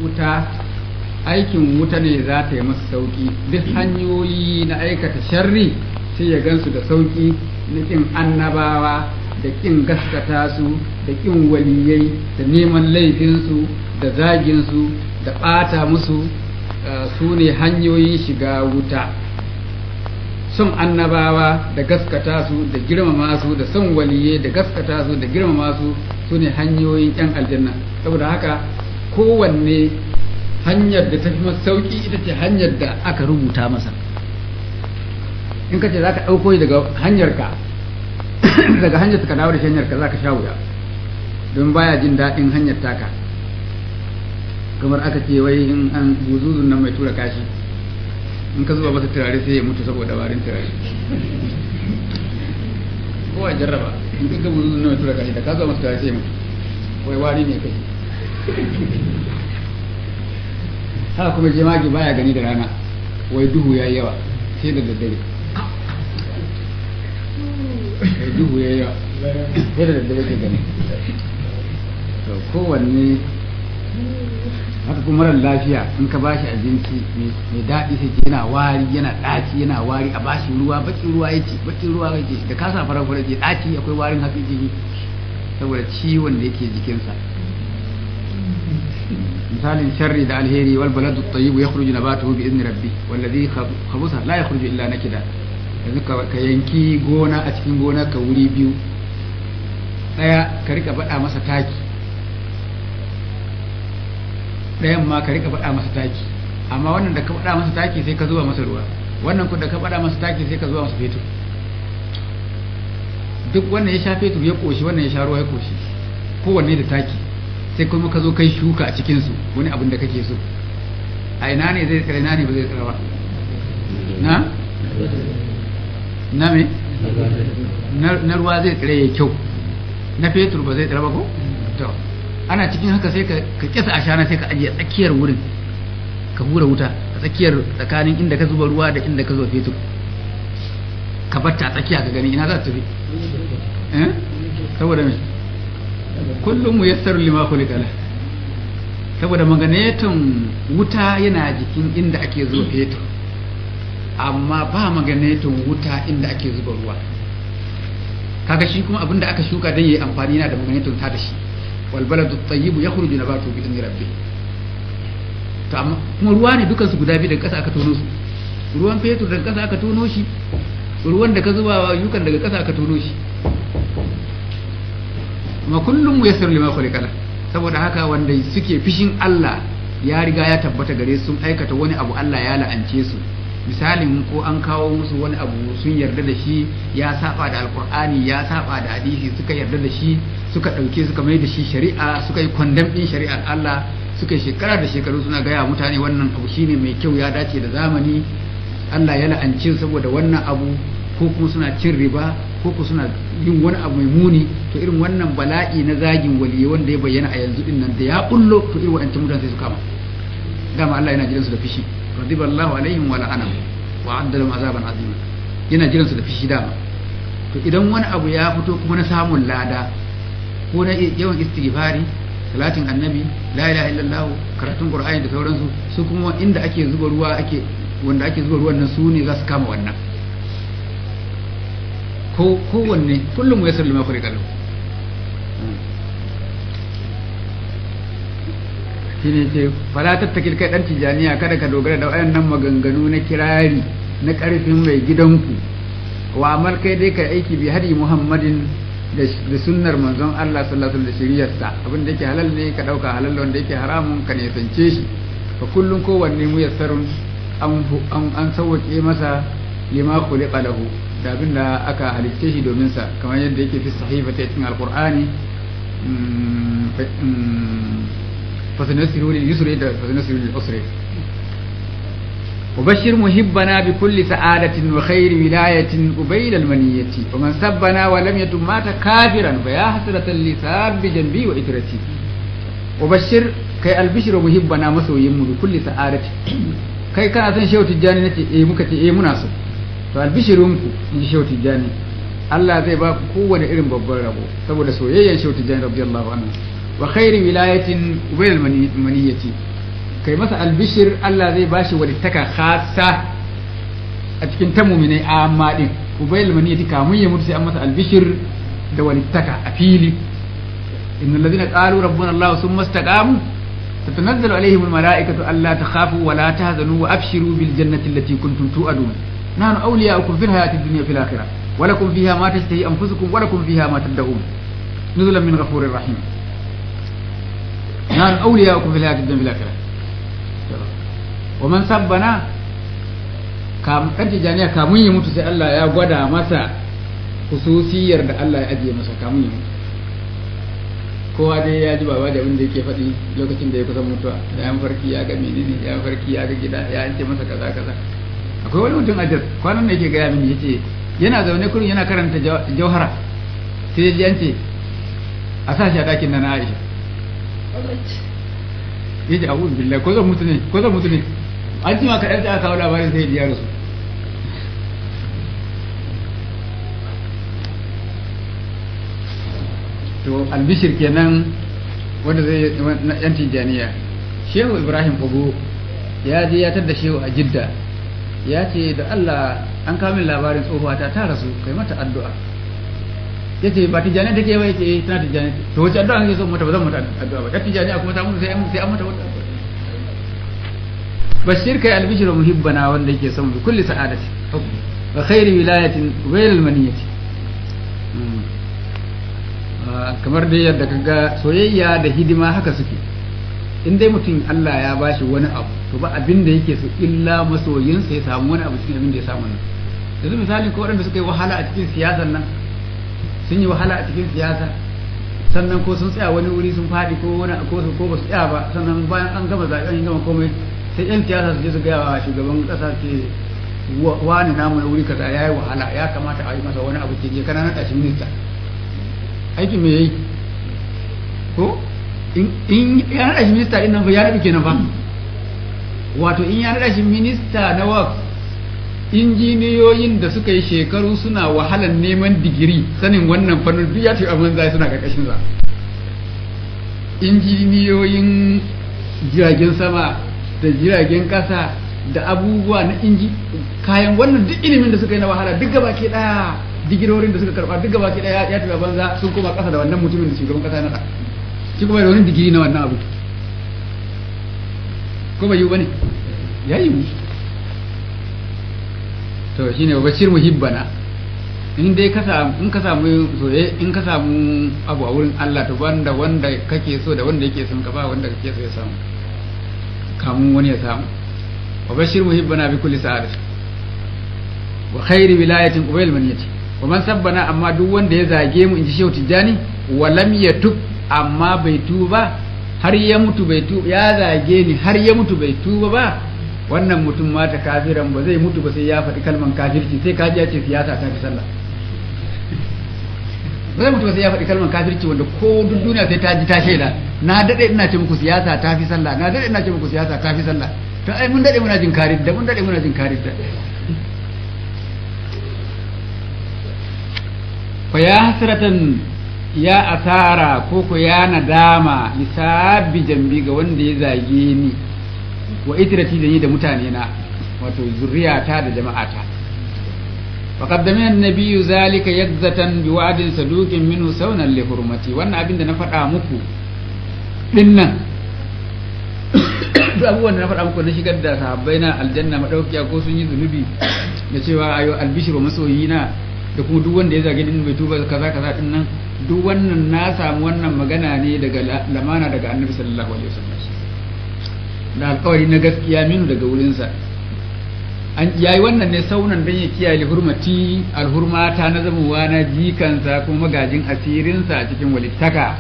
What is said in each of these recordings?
wuta aikin wuta ne za ta yi masa sauki duk hanyoyi na aikata sharri sai ya gansu da sauki na kin annabawa da kin gaskata su da kin waliyai da neman laifinsu da zaginsu da ɓata musu su ne hanyoyin shiga wuta son annabawa da gaskata su da girmama su da son waliyai da gaskata su da girmama su su ne hanyoyin yan aljanna saboda haka kowanne hanyar da ta fi masa sauki ita ce hanyar da aka rubuta masa in ka ce za ka ɗauko daga hanyar ka daga hanyar ka dawo da hanyar ka za ka sha wuya don baya jin daɗin hanyar taka kamar aka ce wai in an buzuzun nan mai tura kashi in ka zuba masa turare sai ya mutu saboda warin turare ko a jarraba in ka ga buzuzun nan mai tura kashi da ka zuba masa turare sai ya mutu wai wari ne kai haka kuma jemage baya gani da rana wai duhu ya yawa sai da daddare wai duhu ya yawa sai da daddare ke gani to kowanne haka kuma mara lafiya in ka bashi abinci mai daɗi sai ce yana wari yana ɗaci yana wari a bashi ruwa bakin ruwa yake bakin ruwa yake da ka sa farar farar ce ɗaci akwai warin haƙi jiki saboda ciwon da yake jikinsa misalin sharri da alheri wal baladu tayyib yakhruju nabatuhu bi idni rabbi wallazi khabusa la yakhruju illa nakida yanzu ka yanki gona a cikin gona ka wuri biyu daya ka rika bada masa taki ɗayan ma ka rika faɗa masa taki amma wannan da ka faɗa masa taki sai ka zuba masa ruwa wannan ku da ka faɗa masa taki sai ka zuba masa fetur duk wannan ya sha fetur ya koshi wannan ya sha ruwa ya koshi kowanne da taki sai kuma ka zo kai shuka a cikinsu wani abin da kake so a ina ne zai tsira ina ne ba zai tsira ba na na me na ruwa zai tsira ya kyau na fetur ba zai tsira ba ko to ana cikin haka sai ka kisa ashana sai ka ajiye tsakiyar wurin ka hura wuta a tsakiyar tsakanin inda ka zuba ruwa da inda ka zuba fetur ka batta a tsakiya ka gani ina za ta tafi eh saboda me kullum mu yassar lima khuliqa la saboda maganeton wuta yana jikin inda ake zuba fetur amma ba maganeton wuta inda ake zuba ruwa kaga shi kuma abinda aka shuka dan yayi amfani yana da maganeton ta da shi wal baladu tayyib yakhruju nabatu bi idni rabbi to amma kuma ruwa ne dukansu guda biyu daga ƙasa aka tono su ruwan fetur daga ƙasa aka tono shi ruwan da ka zuba wa yukan daga ƙasa aka tono shi kuma kullum mu yassar lima khuliqala saboda haka wanda suke fishin Allah ya riga ya tabbata gare su sun aikata wani abu Allah ya la'ance su misalin ko an kawo musu wani abu sun yarda da shi ya saba da alkur'ani ya saba da hadisi suka yarda da shi suka ɗauke suka mai da shi shari'a suka yi kwandam ɗin shari'ar Allah suka yi shekara da shekaru suna gaya mutane wannan abu shine mai kyau ya dace da zamani Allah ya la'ance saboda wannan abu ko kuma suna cin riba ko kuma suna yin wani abu mai muni to irin wannan bala'i na zagin waliyi wanda ya bayyana a yanzu din nan da ya bullo to irin wa'ancan mutane sai su kama dama Allah yana jiransu da fishi radiballahu alaihim wa la'anahum wa adda lahum azaban azima yana jiransu da fishi dama to idan wani abu ya fito kuma na samun lada ko na yawan istighfari salatin annabi la ilaha illallah karatun qur'ani da sauransu su kuma inda ake zuba ruwa ake wanda ake zuba ruwan nan su ne za su kama wannan ko kowanne kullum ya sallama kuri kallo shine ce fala tattakil kai dan tijaniya kada ka dogara da wayannan maganganu na kirari na karfin mai gidanku wa amal kai dai kai aiki bi hadi muhammadin da sunnar manzon Allah sallallahu alaihi wasallam da shiriyarsa abin da yake halal ne ka dauka halal wanda yake haramun ka ne sance shi fa kullun kowanne mu yassarun an an sauke masa lima khuliqa lahu da abin da aka halicce shi domin sa kamar yadda yake fi sahifa ta cikin alqur'ani fasanasiru lil yusri da fasanasiru lil usri وبشر محبنا بكل سعادة وخير ولاية قبيل المنية ومن سبنا ولم يتم مات كافرا فيا حسرة لساب بجنبي وإترتي وبشر كي البشر محبنا مسوي بكل سعادة kai kana son shehu tijjani nace eh muka ce eh muna so to albishirinku in shehu tijjani Allah zai ba ku kowane irin babban rabo saboda soyayyar shehu tijjani radiyallahu anhu wa khairi wilayatin ubayl maniyati kai masa albishir Allah zai bashi walittaka khassa a cikin ta mu'minai amma din ubayl maniyati kamun ya mutu sai an masa albishir da walittaka a fili innal ladina qalu rabbuna Allah thumma istaqamu تتنزل عليهم الملائكة ألا تخافوا ولا تهزنوا وأبشروا بالجنة التي كنتم توعدون نحن أولياؤكم في الحياة الدنيا في الآخرة ولكم فيها ما تشتهي أنفسكم ولكم فيها ما تدعون نزلا من غفور رحيم نحن أولياؤكم في الحياة الدنيا في الآخرة ومن سبنا kam kan tijaniya kamun ya mutu sai Allah ya gwada masa hususiyar da Allah ya ajiye masa kamun ya mutu kowa dai ya ji baba da abin da yake faɗi lokacin da ya kusa mutuwa da yan farki ya ga menene ya farki ya ga gida ya ce masa kaza kaza akwai wani mutum a jas kwanan da yake gaya mini yace yana zaune kurin yana karanta jauhara sai ya ji an ce a sa shi a ɗakin na na Aisha ya ji abu billahi ko zan mutu ne ko zan mutu ne an ji ma kaɗan sai aka kawo labarin sai ya rasu to albishir kenan wanda zai na yan tijaniya shehu ibrahim ogo ya je ya tadda shehu a jidda ya ce da allah an kamin labarin tsohuwata ta rasu kai mata addu'a ya ce ba tijaniya take ba yake tana tijaniya to wace addu'a kake so mata ba zan mata addu'a ba ta tijaniya kuma ta mutu sai an sai an mata wata bashir kai albishir muhibbana wanda yake son bi kulli sa'adati wa khairi wilayatin ghayr al-maniyati kamar dai yadda ka ga soyayya da hidima haka suke in dai mutum Allah ya bashi wani abu to ba abin da yake so illa masoyinsa ya samu wani abu cikin abin da ya samu nan yanzu misali ko waɗanda suka yi wahala a cikin siyasar nan sun yi wahala a cikin siyasa sannan ko sun tsaya wani wuri sun faɗi ko wani ko ko ba su tsaya ba sannan bayan an gama zaɓen an gama komai sai yan siyasa su je su gaya wa shugaban ƙasa ce wani namu na wuri kaza ya yi wahala ya kamata a yi masa wani abu ke je kana naɗa shi minista aikin me yayi ko in ya naɗa shi minista ɗin nan fa ya naɗa kenan fa wato in ya naɗa shi minista na wak injiniyoyin da suka yi shekaru suna wahalar neman digiri sanin wannan fannin duk ya tafi abin zai suna ƙarƙashin sa injiniyoyin jiragen sama da jiragen ƙasa da abubuwa na inji kayan wannan duk ilimin da suka yi na wahala duk gaba ke ɗaya digirorin da suka karba duk gaba ki daya ya tafi banza sun koma kasa da wannan mutumin da shugaban kasa na shi kuma da wani digiri na wannan abu ko bai yi bane ya yi to shine bashir muhibbana in dai ka samu in ka samu soye in ka samu abu a wurin Allah to wanda wanda kake so da wanda yake son ka ba wanda kake so ya samu kamun wani ya samu wa bashir muhibbana bi kulli sa'adat wa khairi wilayatin qubayl maniyati wa man sabbana amma duk wanda ya zage mu inji shehu tijjani wa lam yatub amma bai tuba har ya mutu bai tuba ya zage ni har ya mutu bai tuba ba wannan mutum mata kafiran ba zai mutu ba sai ya faɗi kalman kafirci sai kaji ya ce siyasa ta fi sallah ba zai mutu ba sai ya faɗi kalman kafirci wanda ko duk duniya sai ta ji ta shaida na dade ina ce muku siyasa ta fi sallah na dade ina ce muku siyasa ta fi sallah to ai mun dade muna jin karid da mun dade muna jin karid da fa ya hasratan ya asara ko ko ya nadama lisabbi jambi ga wanda ya zage ni wa itrati da ni da mutane na wato zuriyata da jama'ata wa qaddama an-nabiyyu zalika yakzatan bi wa'din saduqin minhu saunan li hurmati wannan abin da na faɗa muku dinnan duk abubuwan da na faɗa muku na shigar da sahabbai na aljanna madaukiya ko sun yi zunubi da cewa ayo albishru masoyina da kuma duk wanda ya zage din bai tuba kaza kaza din nan duk wannan na samu wannan magana ne daga lamana daga annabi sallallahu alaihi wasallam da alƙawari na gaskiya minu daga wurinsa an yayi wannan ne saunan dan ya kiyaye hurmati alhurmata na zamuwa na jikansa kuma magajin asirinsa a cikin walittaka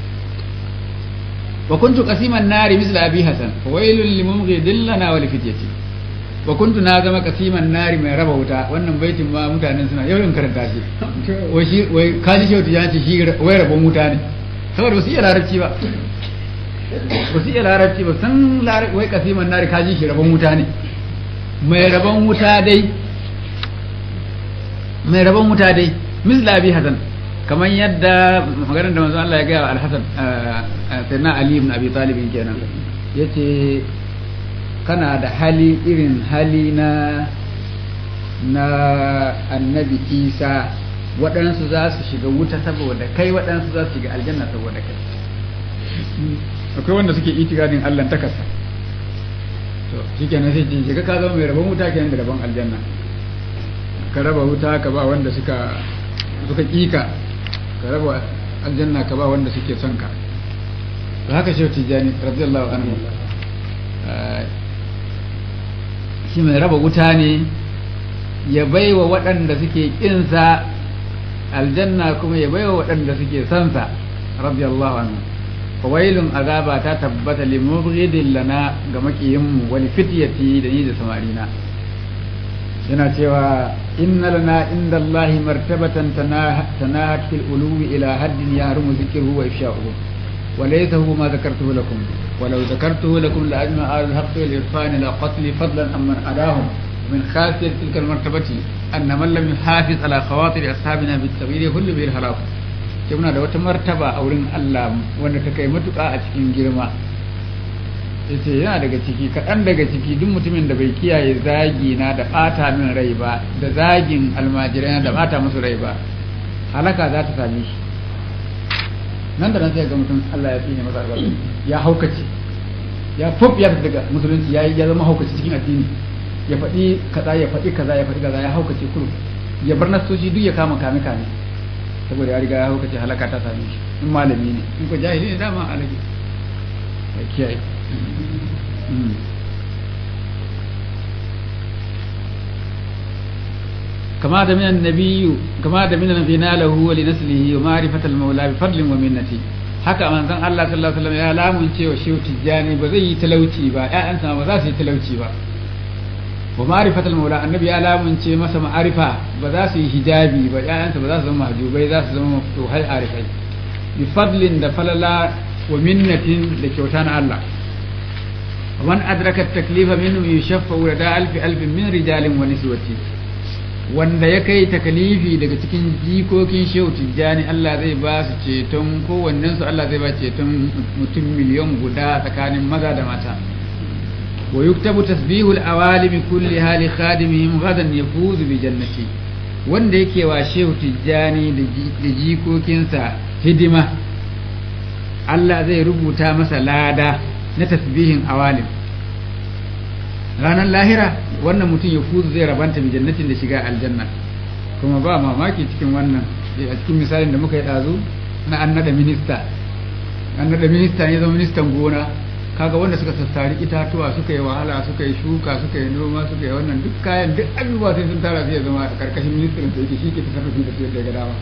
wa kuntu qasiman nari misla abi hasan wailul limumghidin lana wa lifityati wa kuntu na zama kasiman nari mai raba wuta wannan baitin ma mutanen suna yawan karanta shi wai shi wai kaji shi ya ce shi wai rabon wuta ne saboda ba su iya larabci ba ba su iya larabci ba san larabci wai kasiman nari kaji shi rabon wuta ne mai rabon wuta dai mai rabon wuta dai misla abi hasan kamar yadda maganar da manzo Allah ya ga al-Hasan sayyidina Ali ibn Abi Talib kenan yace kana da hali irin hali na na annabi isa waɗansu za su shiga wuta saboda kai waɗansu za su shiga aljanna saboda kai akwai wanda suke itikadin allah ta kasa to shi kenan sai ce shiga ka zama mai rabon wuta kenan da rabon aljanna ka raba wuta ka ba wanda suka suka kika ka raba aljanna ka ba wanda suke son ka to haka shi tijani radiyallahu anhu shi mai raba wuta ne ya baiwa waɗanda suke kinsa aljanna kuma ya baiwa waɗanda suke sansa radiyallahu anhu fawailun azaba ta tabbata li mubghidin lana ga makiyinmu wani fityati da ni da samarina yana cewa inna lana inda Allah martabatan tanahat fil uluwi ila haddin ya harumu zikruhu wa ifsha'uhu wa laysa huwa ma zakartuhu lakum ولو ذكرته لكم لأجمع أهل الحق والإرفان إلى قتل فضلا أمن أداهم من خاسر تلك المرتبة أن من لم يحافظ على خواطر أصحابنا بالتغيير كل به الهلاك muna da wata martaba a wurin Allah wanda ta kai matuƙa a cikin girma yace yana daga ciki kaɗan daga ciki duk mutumin da bai kiyaye zagi na da ɓata min rai ba da zagin almajirai da ɓata musu rai ba halaka za ta same shi nan da nan sai ga mutum Allah ya tsine masa albarka ya haukace ya fuf ya daga musulunci ya ya zama haukace cikin addini ya faɗi kaza ya faɗi kaza ya faɗi kaza ya haukace kurum ya bar nasoshi duk ya kama kame kame saboda ya riga ya haukace halaka ta same shi in malami ne in ko jahili ne dama alage ya kiyaye كما دمن النبي كما دمن نبينا له ولنسله ومعرفة المولى بفضل ومنته haka manzon Allah sallallahu alaihi wasallam ya lamunce wa shehu tijjani ba zai yi talauci ba ƴaƴansa ba za su yi talauci ba wa ma'rifatul maula annabi ya lamunce masa ma'arifa ba za su yi hijabi ba ƴaƴansa ba za su zama mahjubai za su zama maftuhai arifai bi fadlin da falala wa minnatin da kyauta na Allah ومن أدرك التكليف منه يشفع لدى ألف ألف من رجال ونسوة wanda ya kai takalifi daga cikin jikokin shehu tijjani Allah zai ba su ceton kowannen su Allah zai ba ceton mutum miliyan guda tsakanin maza da mata wa yuktabu tasbihul awalim kulli hali khadimihim gadan yafuzu bi jannati wanda yake wa shehu tijjani da jikokinsa hidima Allah zai rubuta masa lada na tasbihin awalim ranar lahira wannan mutum ya fuzu zai rabanta mai jannatin da shiga aljanna kuma ba mamaki cikin wannan a cikin misalin da muka yi ɗazu na an naɗa minista an naɗa minista ne zama ministan gona kaga wanda suka sassari itatuwa suka yi wahala suka yi shuka suka yi noma suka yi wannan duk kayan duk abubuwa sai sun tara sai zama a karkashin ministan da yake shi ke tasarrufi da su yadda ga dama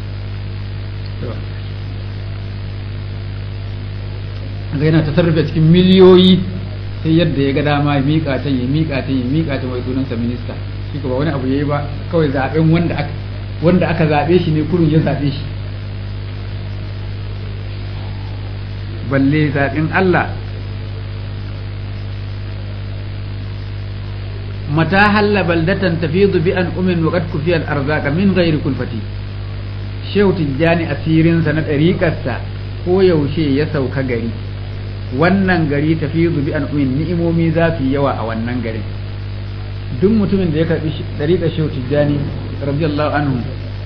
ga yana tasarrufi a cikin miliyoyi sai yadda ya ga dama ya miƙa ta ya miƙa ta ya miƙa ta mai sunansa minista shi ba wani abu yayi ba kawai zaben wanda aka wanda aka zabe shi ne kurun ya zabe shi balle zaben Allah mata halla baldatan tafidu bi an umin wa qad kufiya al-arzaqa min ghairi kulfati shehu tijjani asirinsa na ɗariƙarsa ko yaushe ya sauka gari wannan gari tafi zubi an umin ni'imomi za su yi yawa a wannan garin duk mutumin da ya karbi dariƙar shehu tijjani radiyallahu anhu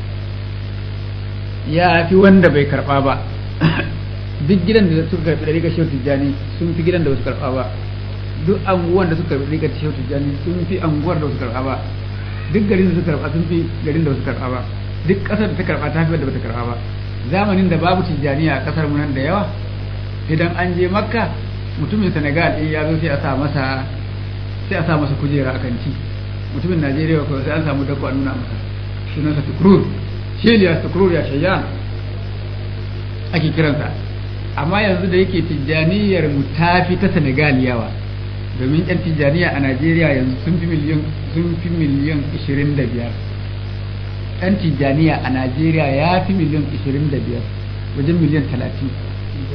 ya fi wanda bai karba ba duk gidan da suka karbi dariƙar shehu tijjani sun fi gidan da su karba ba duk anguwan da suka karbi dariƙar shehu tijjani sun fi anguwar da su karba ba duk garin da suka karba sun fi garin da su karba ba duk ƙasar da ta karba ta fi wadda bata karba ba zamanin da babu tijjaniya a ƙasar mu nan da yawa idan an je makka mutumin senegal in ya zo sai a sa masa sai a sa masa kujera a kanti mutumin najeriya ko sai an samu dako a nuna masa sunansa tukurur sheliya tukurur ya shayyan ake kiransa amma yanzu da yake tijjaniyar mu ta fi ta senegal yawa domin yan tijjaniya a najeriya yanzu sun fi miliyan sun fi miliyan 25 yan tijjaniya a najeriya ya fi miliyan 25 wajen miliyan 30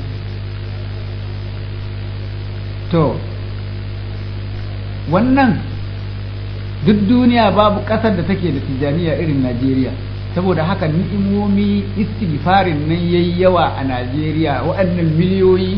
to wannan duk duniya babu ƙasar da take da tijjaniya irin najeriya saboda haka ni'imomi istighfarin nan yayi yawa a najeriya waɗannan miliyoyi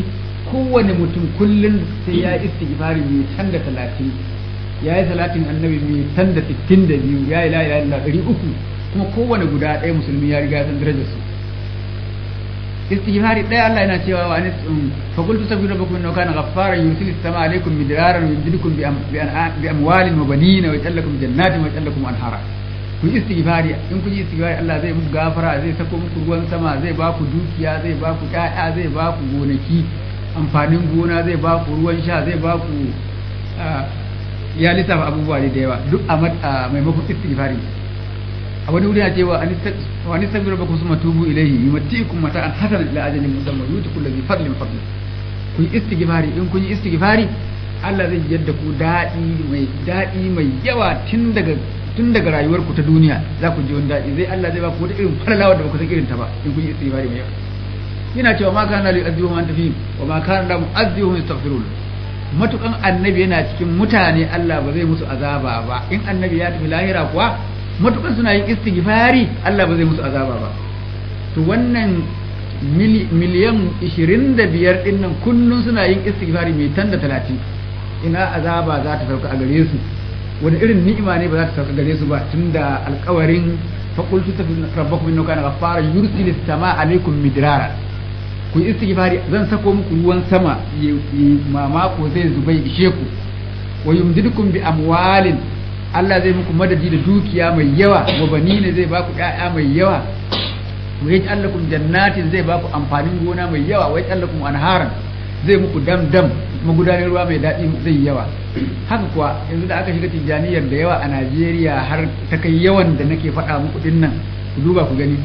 kowane mutum kullum sai ya yi istighfari mai tan da talatin ya yi salatin annabi mai tan da sittin da biyu ya yi la ilaha illallah ɗari uku kuma kowane guda ɗaya musulmi ya riga san darajar su istighfari ɗaya Allah yana cewa wa anis fa qul tastaghfiru rabbakum innahu kana ghaffaran yursilu as-samaa alaykum midraran wa yumdidukum bi amwalin wa banina wa yaj'al lakum jannatin wa yaj'al lakum anhara ku yi istighfari in ku yi istighfari Allah zai muku gafara zai sako muku ruwan sama zai ba ku dukiya zai ba ku ƴaƴa zai ba ku gonaki amfanin gona zai ba ku ruwan sha zai ba ku ya lissafa abubuwa da yawa duk a maimakon istighfari a wani wuri ya ce wa an istaghfiru rabbakum summa tubu ilayhi yumatikum mata'an hasanan ila ajalin musamma yuti kullu dhi fadlin fadlin ku yi istighfari in kun yi istighfari Allah zai yadda ku daɗi mai daɗi mai yawa tun daga tun daga rayuwarku ta duniya za ku ji wani daɗi zai Allah zai ba ku wata irin falalawa da ba ku san irin ta ba in kun yi istighfari mai yawa yana cewa ma kana li azzihu man tafi wa ma kana la mu'azzihu yastaghfirun matukan annabi yana cikin mutane Allah ba zai musu azaba ba in annabi ya tafi lahira kuwa matukan suna yin istighfari Allah ba zai musu azaba ba to wannan miliyan 25 din nan kullun suna yin istighfari mai tan da 30 ina azaba za ta sauka a gare su wani irin ni'ima ne ba za ta sauka gare su ba tunda alkawarin faqultu rabbakum innahu kana ghaffara yursilu as-samaa alaykum midrara ku yi istighfari zan sako muku ruwan sama mamako zai zubai ishe ku wa yumdidukum bi amwalin Allah zai muku madadi da dukiya mai yawa wa banina zai baku ƴaƴa mai yawa wa yaj'al lakum jannatin zai baku amfanin gona mai yawa wa yaj'al lakum anharan zai muku dam dam magudanar ruwa mai daɗi zai yawa haka kuwa yanzu da aka shiga tijjaniyar da yawa a Najeriya har ta kai yawan da nake faɗa muku dinnan ku duba ku gani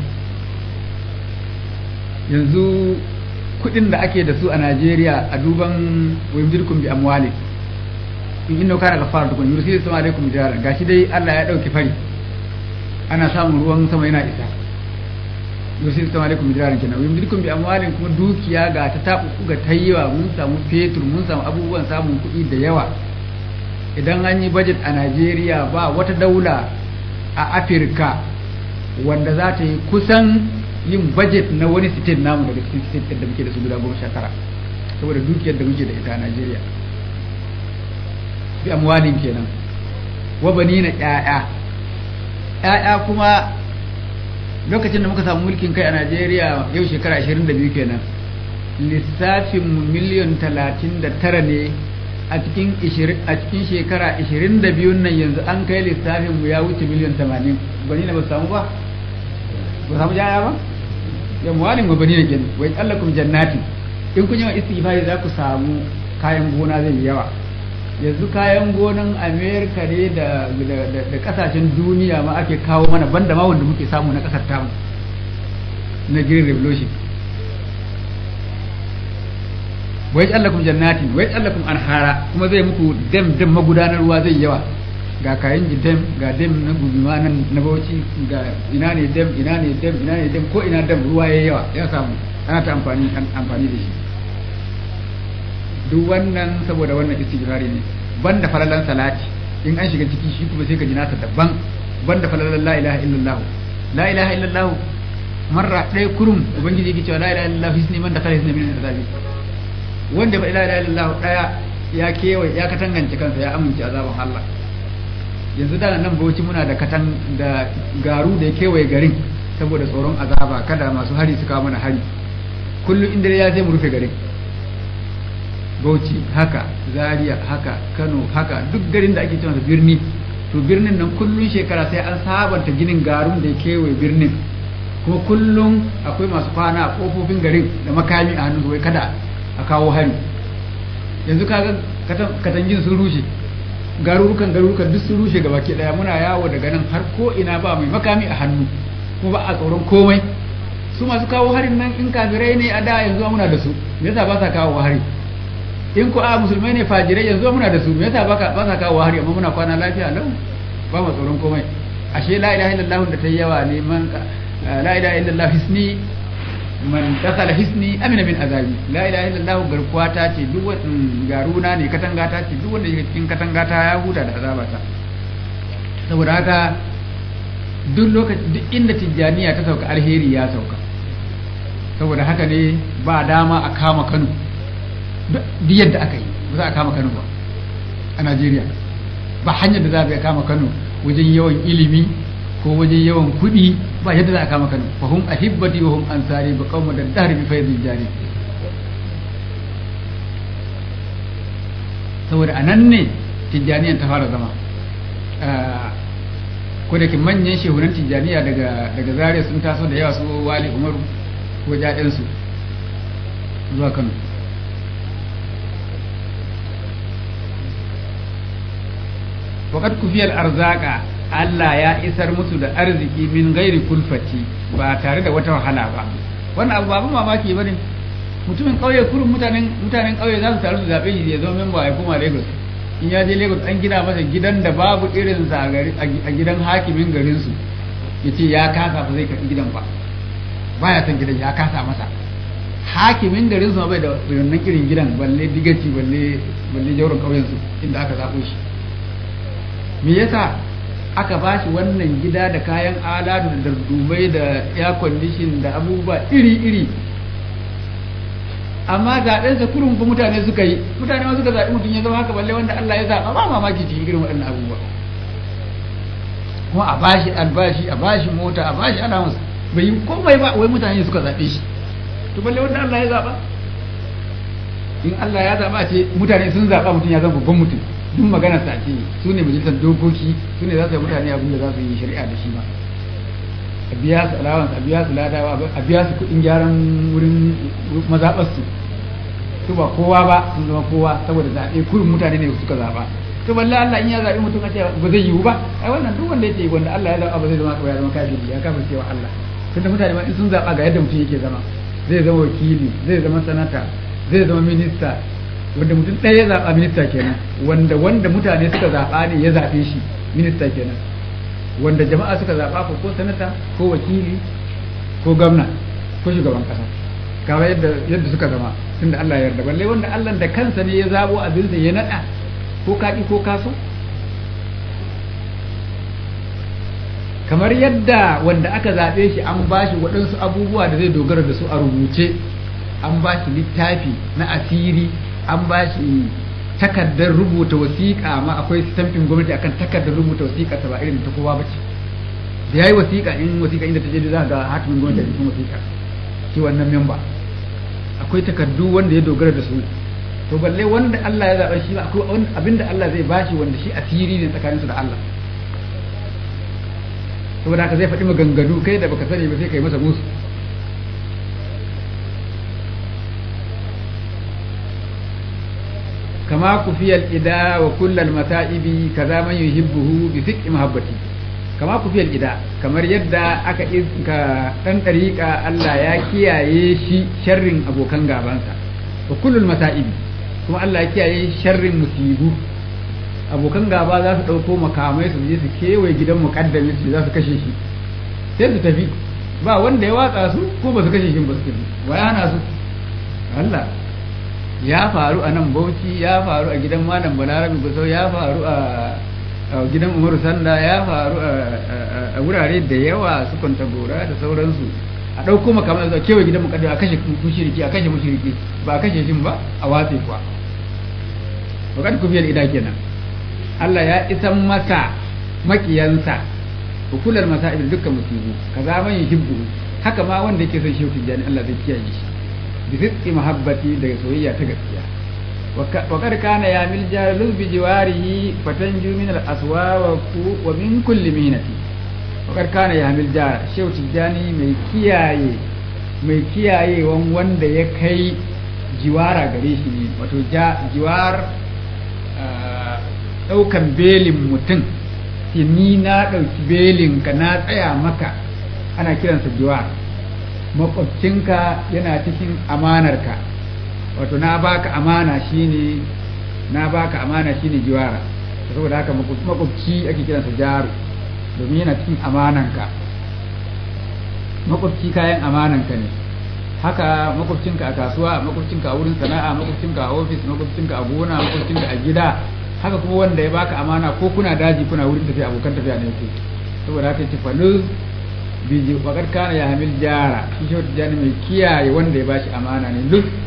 yanzu kuɗin da ake da su a Najeriya a duban wayumdirkum bi amwali in inna kana gafara tukun yursilu sama alaikum jara gashi dai Allah ya dauki fari ana samun ruwan sama yana isa yursilu sama alaikum jara kenan wayumdirkum bi amwalin kuma dukiya ga ta tabu ga tayyawa mun samu fetur mun samu abubuwan samun kuɗi da yawa idan an yi budget a Najeriya ba wata daula a Afirka wanda za ta yi kusan yin budget na wani state namu daga cikin state da muke da su guda goma sha tara saboda dukiyar da muke da ita a Najeriya bi amwalin kenan wa banina ƴaƴa ƴaƴa kuma lokacin da muka samu mulkin kai a Najeriya yau shekara 22 kenan lissafin mu miliyan 39 ne a cikin a cikin shekara 22 nan yanzu an kai lissafin mu ya wuce miliyan 80 bani na ba samu ba ba samu jaya ba ya muwalin wa bani kenan wai allakum jannati in kun yi wa istighfari za ku samu kayan gona zai yi yawa yanzu kayan gonan amerika ne da da kasashen duniya ma ake kawo mana banda ma wanda muke samu na kasar tamu na green revolution wai tsallakum jannatin wai tsallakum anhara kuma zai muku dam dam magudanar ruwa zai yawa ga kayan dam ga dam na gubima nan na bauchi ga ina ne dam ina ne dam ina ne dam ko ina dam ruwa yayi yawa ya samu ana ta amfani amfani da shi duk wannan saboda wannan istighfari ne banda falalan salati in an shiga ciki shi kuma sai ka ji nasa daban banda falalan la ilaha illallah la ilaha illallah marra ɗaya kurum ubangiji yake cewa la ilaha illallah hisni man dakhala hisni min azabi wanda fa la ilaha illallah ɗaya ya kewaye ya katangance kansa ya amince azaban Allah yanzu da nan bauchi muna da katan da garu da ya kewaye garin saboda tsoron azaba kada masu hari su kawo mana hari kullum inda ya sai mu rufe garin bauchi haka zaria haka kano haka duk garin da ake cewa birni to birnin nan kullum shekara sai an sabanta ginin garun da ya kewaye birnin kuma kullum akwai masu kwana a kofofin garin da makami a hannun wai kada a kawo hari yanzu kaga katangin sun rushe garurukan garurukan duk sun rushe gaba ke daya muna yawo daga nan har ko ina ba mai makami a hannu kuma ba a tsoron komai su masu kawo harin nan in kafirai ne a da yanzu muna da su me yasa ba sa kawo hari in ko a musulmai ne fajirai yanzu muna da su me yasa ba sa kawo hari amma muna kwana lafiya lau ba mu tsoron komai ashe la ilaha illallah da ta yawa ne man la ilaha illallah hisni man dakhala hisni amina min azabi la ilaha illallah garkuwa ta ce duk wani garuna ne katanga ta ce duk wanda yake cikin katanga ta ya huta da azaba ta saboda haka duk lokaci duk inda tijjaniya ta sauka alheri ya sauka saboda haka ne ba dama a kama Kano duk yadda aka yi ba za a kama Kano ba a Najeriya ba hanyar da za a kama Kano wajen yawan ilimi ko wajen yawan kuɗi ba yadda za a kama Kano fa hum ahibbati wa hum ansari ba qauma da dahri bi faydil jari saboda anan ne tijjaniyan ta fara zama ko da ke manyan shehunan tijjaniya daga daga zaria sun taso da yawa su wali umaru ko jaɗinsu zuwa kano waƙad kufiyar arzaka Allah ya isar musu da arziki min gairi kulfati ba tare da wata wahala ba wannan abu babu mamaki ba ne mutumin ƙauye kurin mutanen mutanen ƙauye za su taru su zaɓe shi ya zama memba ya koma Lagos in ya je Lagos an gina masa gidan da babu irin sa a gidan hakimin garin su yace ya kasa ba zai karɓi gidan ba baya son gidan ya kasa masa hakimin garin su ma bai da wannan irin gidan balle digaci balle balle jauron ƙauyen su inda aka zaɓo shi me yasa aka ba shi wannan gida da kayan alatu da dardubai da air condition da abubuwa iri-iri amma zaɓensa kurun fa mutane suka yi mutane ma suka zaɓi mutum ya zama haka balle wanda Allah ya zaɓa ba mamaki cikin irin waɗannan abubuwa kuma a bashi albashi a bashi mota a bashi allowance bai yi komai ba wai mutane suka zaɓe shi to balle wanda Allah ya zaɓa in Allah ya zaɓa ce mutane sun zaɓa mutum ya zama babban mutum duk magana sa ce su ne majalisar dokoki su ne za su yi mutane abin da za su yi shari'a da shi ba a biya su allowance a biya su ladawa a biya su kuɗin gyaran wurin mazaɓarsu su ba kowa ba sun zama kowa saboda zaɓe kurin mutane ne suka zaɓa to balle Allah in ya zaɓi mutum a ce ba zai yiwu ba ai wannan duk wanda yake wanda Allah ya zaɓa ba zai zama ya zama kafiri ya kafa cewa Allah tunda mutane ma in sun zaɓa ga yadda mutum yake zama zai zama wakili zai zama sanata zai zama minista wanda mutum ɗaya ya zaɓa minista kenan wanda wanda mutane suka zaɓa ne ya zaɓe shi minista kenan wanda jama'a suka zaɓa ko ko sanata ko wakili ko gwamna ko shugaban ƙasa kawai yadda yadda suka zama tunda Allah ya yarda balle wanda Allah da kansa ne ya zabo abin sa ya nada ko kaɗi ko kaso kamar yadda wanda aka zaɓe shi an ba shi waɗansu abubuwa da zai dogara da su a rubuce an ba shi littafi na asiri an ba shi takardar rubuta wasiƙa ma akwai stampin gwamnati akan takardar rubuta wasiƙa ta ba irin ta kowa bace da yayi wasiƙa in wasiƙa inda ta je za ga hatimin gwamnati a cikin wasiƙa shi wannan memba akwai takardu wanda ya dogara da su to balle wanda Allah ya zaɓa shi akwai abinda Allah zai bashi wanda shi asiri ne tsakaninsu da Allah saboda haka zai faɗi maganganu kai da baka sani ba sai kai masa musu kama kufiyal ida wa kullal mata'ibi kaza man yuhibbuhu bi fiqi mahabbati kama kufiyal ida kamar yadda aka ka dan dariƙa Allah ya kiyaye shi sharrin abokan gabansa wa kullul mata'ibi kuma Allah ya kiyaye sharrin musibu abokan gaba za su ɗauko makamai su je su kewaye gidan muƙaddami su za su kashe shi sai su tafi ba wanda ya watsa su ko ba su kashe shi ba su tafi wa ya hana su Allah ya faru a nan Bauchi ya faru a gidan Malam Balarabe Gusau ya faru a gidan Umaru Sanda ya faru a wurare da yawa su kwanta gora da sauransu a ɗauko makamai su kewaye gidan muƙaddami a kashe mushriki a kashe mushriki ba a kashe shi ba a watse kuwa wakati kufiyar ida kenan Allah ya isan masa makiyansa hukular masa'ib dukkan musibu kaza man yuhibbu haka ma wanda yake son shehu tijani Allah zai kiyaye shi bi sidqi mahabbati da soyayya ta gaskiya wa kad kana ya mil jalul bi jiwarihi fatanju min al aswa wa min kulli minati wa kad kana ya mil jar shehu tijani mai kiyaye mai kiyayewan wanda ya kai jiwara gare shi ne wato jiwar ɗaukan belin mutum sai ni na ɗauki belin ka na tsaya maka ana kiransa jiwa makwabcinka yana cikin amanarka wato na baka amana shine na baka amana shine jiwara saboda haka makwabci ake kiransa jaru domin yana cikin amananka makwabci kayan amananka ne haka makwabcinka a kasuwa makwabcinka a wurin sana'a makwabcinka a ofis makwabcinka a gona makwabcinka a gida haka kuma wanda ya baka amana ko kuna daji kuna wurin tafiya abokan tafiya ne ku saboda haka ce falu biji wakar kana ya hamil jara shi shi wata jani mai kiyaye wanda ya bashi amana ne duk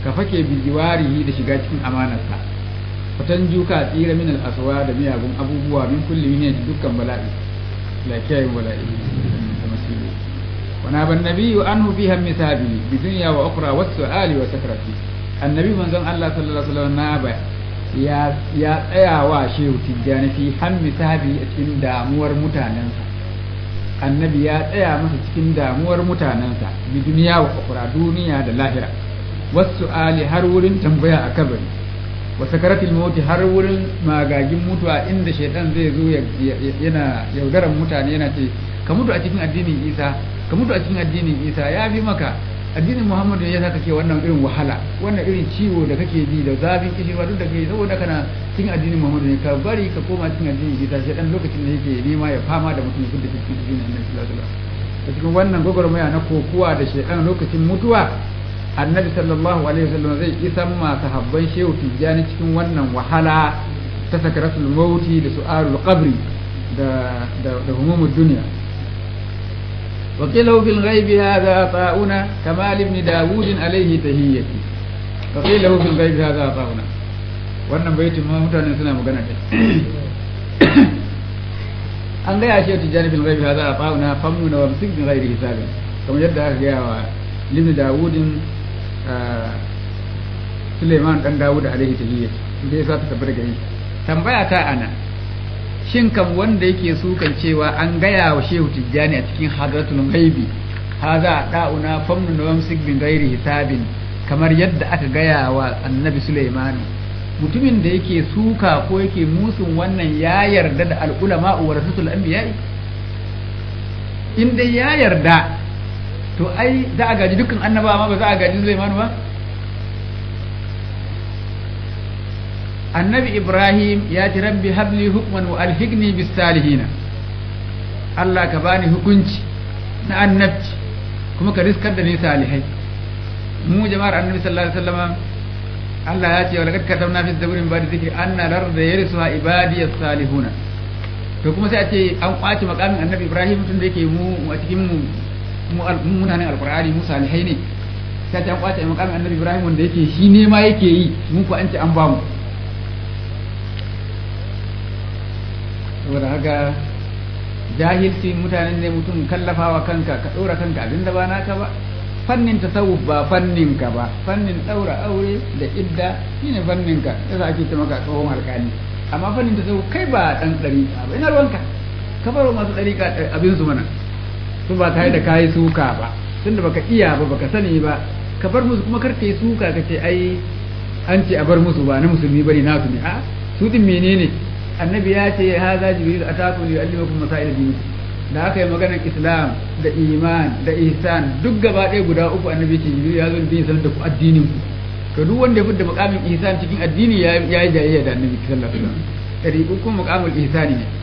ka fake bijiwarihi da shiga cikin amanarsa fatan juka tsira min al-aswa da miyagun abubuwa min kulli min dukkan bala'i la kiyaye bala'i da masibu wa na ban nabiyyu anhu fiha misabi bi dunya wa ukhra wa su'ali wa sakrati annabi manzon Allah sallallahu alaihi wasallam na ba ya ya tsaya wa shehu tijjani fi hammi sahabi a cikin damuwar mutanensa annabi ya tsaya masa cikin damuwar mutanensa bi duniya wa ukhra duniya da lahira wasu ali har wurin tambaya a kabari wa sakaratul mauti har wurin magagin mutuwa inda shaitan zai zo yana yaudaran mutane yana ce ka mutu a cikin addinin isa ka mutu a cikin addinin isa ya fi maka addinin muhammadu ya sa kake wannan irin wahala wannan irin ciwo da kake ji da zafin kishirwa duk da kai saboda kana cikin addinin muhammadu ne ka bari ka koma cikin addinin isa shaitan lokacin da yake nema ya fama da mutum duk da cikin addinin annabi sallallahu alaihi wasallam cikin wannan gwagwarmaya na kokuwa da shaitan lokacin mutuwa annabi sallallahu alaihi wasallam zai isan ma sahabban shehu tijjani cikin wannan wahala ta sakaratul mauti da su'alul qabri da da da humumud dunya wa qila fil ghaibi hadha ta'una kamal ibn daud alaihi tahiyyati wa qila fil ghaibi hadha ta'una wannan baitin ma mutane suna magana da an gaya shehu tijjani fil ghaibi hadha ta'una famnuna wa bisik bi ghairi hisabin kamar yadda aka gaya wa ibn dawudin Suleiman dan Dawud alaihi tahiyya da yasa ta tabbata gari tambaya ta ana shin kam wanda yake sukan cewa an gaya wa Shehu Tijjani a cikin hadratul ghaibi haza da'una famnu wa amsik bin ghairi hisabin kamar yadda aka gaya wa Annabi Suleiman mutumin da yake suka ko yake musun wannan ya yarda da al-ulama wa rasul anbiya'i in dai ya yarda to ai za a gaji dukkan annabawa ma ba za a gaji Sulaiman ba annabi Ibrahim ya ce rabbi habli hukman wa alhiqni bis salihin Allah ka bani hukunci na annabci kuma ka riskar da ni salihai mu jama'ar annabi sallallahu alaihi wasallam Allah ya ce wa laqad katabna fi zaburin ba da zikri anna larda yarisuha ibadiyas salihuna to kuma sai a ce an kwace makamin annabi Ibrahim tun da yake mu a cikin mu mutanen alkur'ani mu salihai ne sai ta kwace makamin annabi ibrahim wanda yake shi ne ma yake yi mu ko an ce an ba mu saboda haka jahilci mutanen ne mutum kallafawa kanka ka ɗora kanka abin da ba naka ba fannin tasawuf ba fannin ka ba fannin ɗaura aure da idda shine fannin ka yasa ake ce maka tsohon alƙali amma fannin tasawuf kai ba ɗan ɗariƙa ba ina ruwanka ka baro masu ɗariƙa abin su mana su ba tare da kayi suka ba tunda baka iya ba baka sani ba ka bar musu kuma karka yi suka ka ce ai an ce a bar musu ba na musulmi bane nasu ne a su din menene annabi ya ce haza jibril ataku li yuallimakum masail din da aka yi maganar islam da iman da ihsan duk gaba ɗaya guda uku annabi ce jibril ya zo da sanar da ku addinin ku to duk wanda ya fidda makamin ihsan cikin addini ya yi jayayya da annabi sallallahu alaihi wasallam dari uku makamul ihsani ne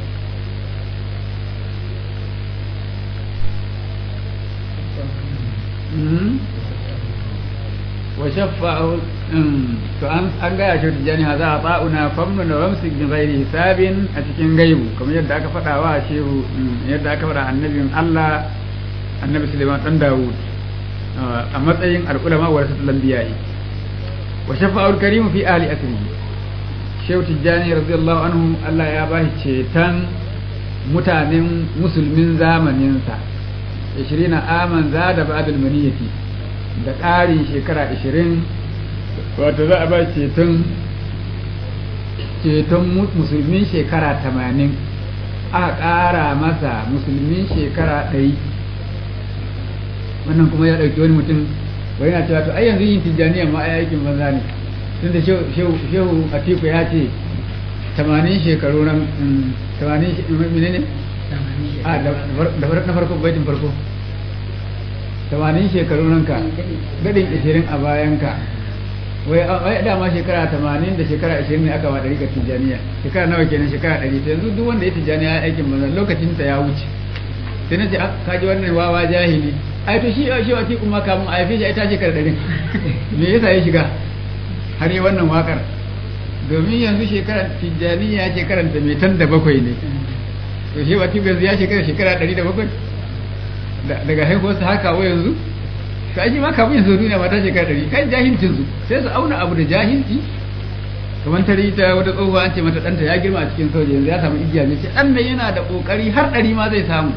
وشفعه to an an gaya shi tijani haza a ba'una famnu na wamsik bin ghairi hisabin a cikin gaibu kamar yadda aka faɗa wa shehu yadda aka faɗa annabin Allah annabi Sulaiman dan Dawud a matsayin al'ulama wa rasul anbiya'i wa shafa'ul karimu fi ahli asrihi shehu tijani radiyallahu anhu Allah ya bashi cetan mutanen musulmin zamaninsa 20 aman zada ba'dal maniyati da ƙarin shekara 20 wato za a ba ceton ceton musulmin shekara 80 aka ƙara masa musulmin shekara 100 wannan kuma ya ɗauki wani mutum wani na cewa to ai yanzu yin tijjaniya ma ai aikin banza ne tunda shehu atiku ya ce 80 shekaru nan 80 menene a da na farko baitin farko tamanin shekaru ranka gadin ishirin a bayanka wai dama shekara tamanin da shekara ishirin ne aka ba ɗari tijjaniya shekara nawa kenan shekara ɗari ta yanzu duk wanda ya tijjaniya ya aikin manzan lokacin ta ya wuce sai na ce ka ji wannan wawa jahili ai to shi shi wati kuma kamun a haife shi ai ta shekara ɗari me yasa ya shiga har yi wannan wakar domin yanzu shekara tijjaniya shekaran ta mai tan da bakwai ne to shi wati yanzu ya shekara shekara ɗari da bakwai daga haihuwarsa haka wa yanzu ka ji ma kafin yanzu duniya mata shekara ɗari kan jahilcin su sai su auna abu da jahilci kamar tare ta wata tsohuwa an ce mata ɗanta ya girma a cikin soja yanzu ya samu igiya ne ce ɗan nan yana da ƙoƙari har ɗari ma zai samu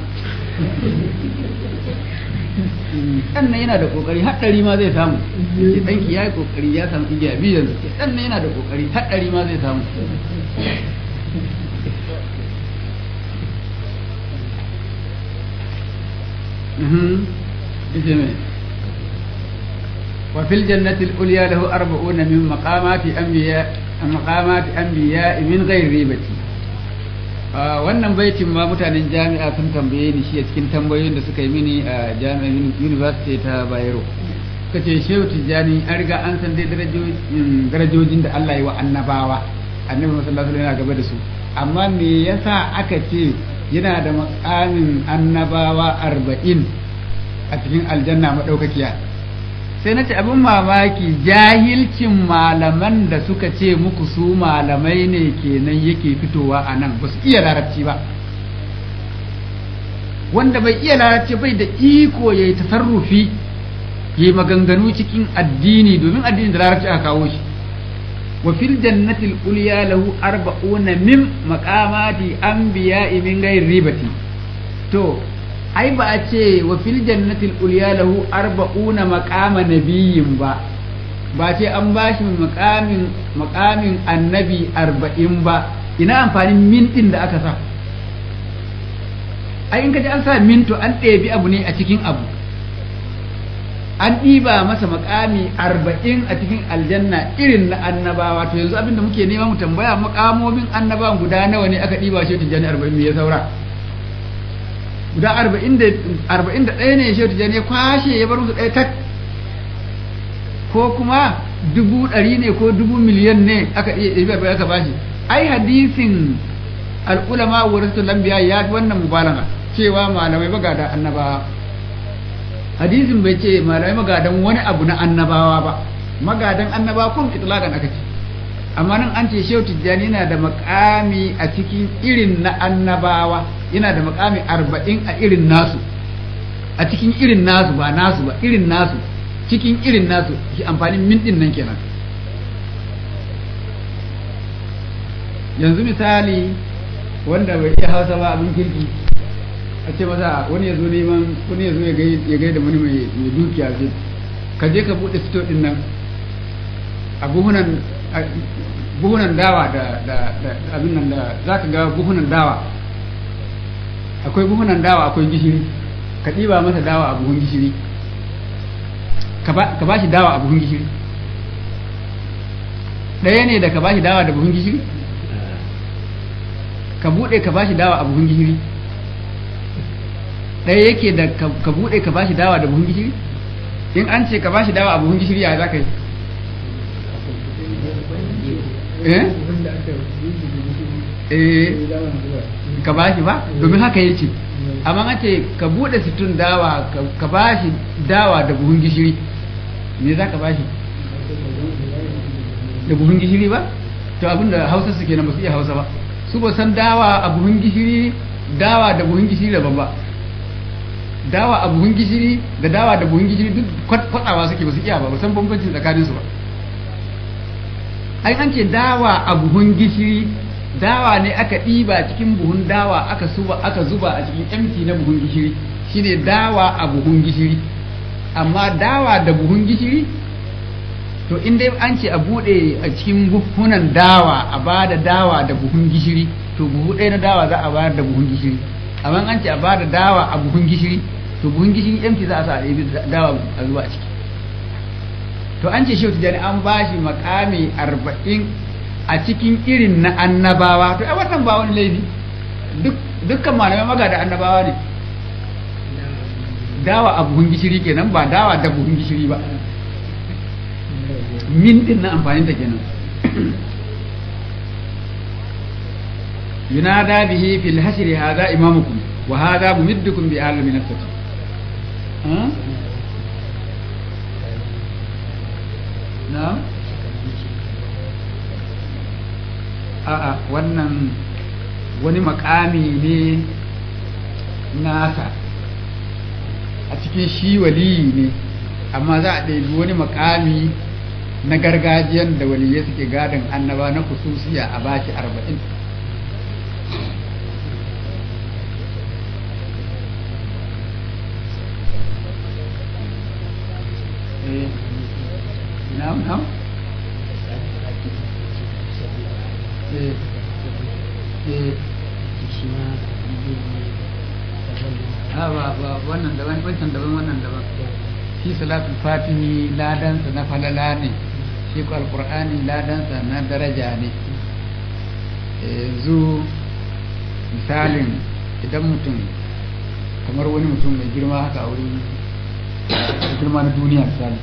ɗan nan yana da ƙoƙari har ɗari ma zai samu ce ɗanki ya yi ƙoƙari ya samu igiya biyu yanzu ce ɗan nan yana da ƙoƙari har ɗari ma zai samu وفي الجنة العليا له أربعون من مقامات أنبياء مقامات أنبياء من غير ريبة wannan baitin ma mutanen jami'a sun tambaye ni shi a cikin tambayoyin da suka yi mini a jami'a university ta bayero suka ce shehu tijjani an riga an san dai darajojin da Allah ya wa annabawa annabi sallallahu alaihi yana gaba da su amma me yasa aka ce yana da makamin annabawa arba'in a cikin aljanna madaukakiya sai na ce abin mamaki jahilcin malaman da suka ce muku su malamai ne kenan yake fitowa a nan ba su iya larabci ba wanda bai iya larabci bai da iko ya yi tasarrufi ya yi maganganu cikin addini domin addini da larabci aka kawo shi wa fil jannatil ulya lahu arba'una min maqamati anbiya'i min ghairi ribati to ai ba a ce wa fil jannatil ulya lahu arba'una maqama nabiyyin ba ba ce an bashi maqamin maqamin annabi arba'in ba ina amfanin min din da aka sa ai in kaji an sa min to an ɗebi abu ne a cikin abu an ɗiba masa makami arba'in a cikin aljanna irin na annabawa to yanzu abinda muke nema mu tambaya makamomin annabawan guda nawa ne aka ɗiba shi tijjani arba'in me ya saura guda arba'in da ɗaya ne shehu tijjani ya kwashe ya bar musu ɗaya tak ko kuma dubu ɗari ne ko dubu miliyan ne aka iya ɗabi arba'in aka bashi ai hadisin al'ulama wa rasul lambiya ya fi wannan mubalaga cewa malamai magada annabawa hadisin bai ce malamai magadan wani abu na annabawa ba magadan annabawa kun itlaqan aka ce amma nan an ce shehu tijjani yana da makami a cikin irin na annabawa yana da makami arba'in a irin nasu a cikin irin nasu ba nasu ba irin nasu cikin irin nasu shi amfanin min din nan kenan yanzu misali wanda bai iya hausa ba abin kirki a ce masa wani ya zo neman wani ya zo ya gaida wani mai dukiya ce ka je ka buɗe sito din nan a buhunan buhunan dawa da abin nan da za ka ga buhunan dawa akwai buhunan dawa akwai gishiri ka ɗiba masa dawa a buhun gishiri ka ba shi dawa a buhun gishiri ɗaya ne da ka ba shi dawa da buhun gishiri ka buɗe ka ba shi dawa a buhun gishiri ɗaya yake da ka buɗe ka ba shi dawa da buhun gishiri in an ce ka ba shi dawa a buhun gishiri ya za ka yi eh ka ba shi ba domin haka ya ce amma an ce ka buɗe situn dawa ka ba shi dawa da buhun gishiri me za ka ba shi da buhun gishiri ba to abinda hausa su kenan ba su iya hausa ba su ba san dawa a buhun gishiri dawa da buhun gishiri daban ba dawa a buhun gishiri da dawa da buhun gishiri duk kwatsawa suke ba su iya ba ba san bambancin tsakaninsu ba ai an ce dawa a buhun gishiri dawa ne aka ɗiba cikin buhun dawa aka zuba aka zuba a cikin empty na buhun gishiri shine dawa a buhun gishiri amma dawa da buhun gishiri to in dai an ce a buɗe a cikin buhunan dawa a ba da dawa da buhun gishiri to buhu ɗaya na dawa za a bayar da buhun gishiri amma an ce a ba da dawa a buhun gishiri to buhun gishiri empty za a sa a ɗebi dawa a zuba a ciki to an ce shehu tijjani an ba shi makami arba'in a cikin irin na annabawa to ai wannan ba wani laifi dukkan malamai maga da annabawa ne dawa a buhun gishiri kenan ba dawa da buhun gishiri ba min din na amfanin ta kenan yunada bihi fil hashri hadha imamukum wa hadha mumiddukum bi alami nafsati na'am a'a wannan wani makami ne nasa a cikin shi waliyi ne amma za a ɗebi wani makami na gargajiyan da waliyai suke gadon annaba na kususiya a bashi arba'in na'am na'am eh eh a ba ba wannan daban wancan daban wannan daban shi salatul fatihi ladansa na falala ne shi ko alqur'ani ladansa na daraja ne yanzu misalin idan mutum kamar wani mutum mai girma haka a wurin girma na duniya misali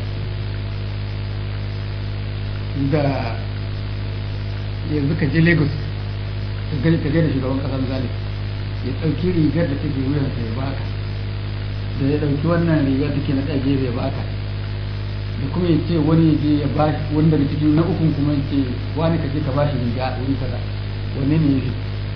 da yanzu ka je lagos ka gani ka da shugaban kasa misali ya ɗauki rigar da take wuyansa ya baka da ya ɗauki wannan rigar da ke na ɗage ya baka da kuma ya ce wani ya je ya ba wani daga cikin na ukun kuma ya ce wani ka je ka ba shi riga a wuri kaza wanne ne ya fi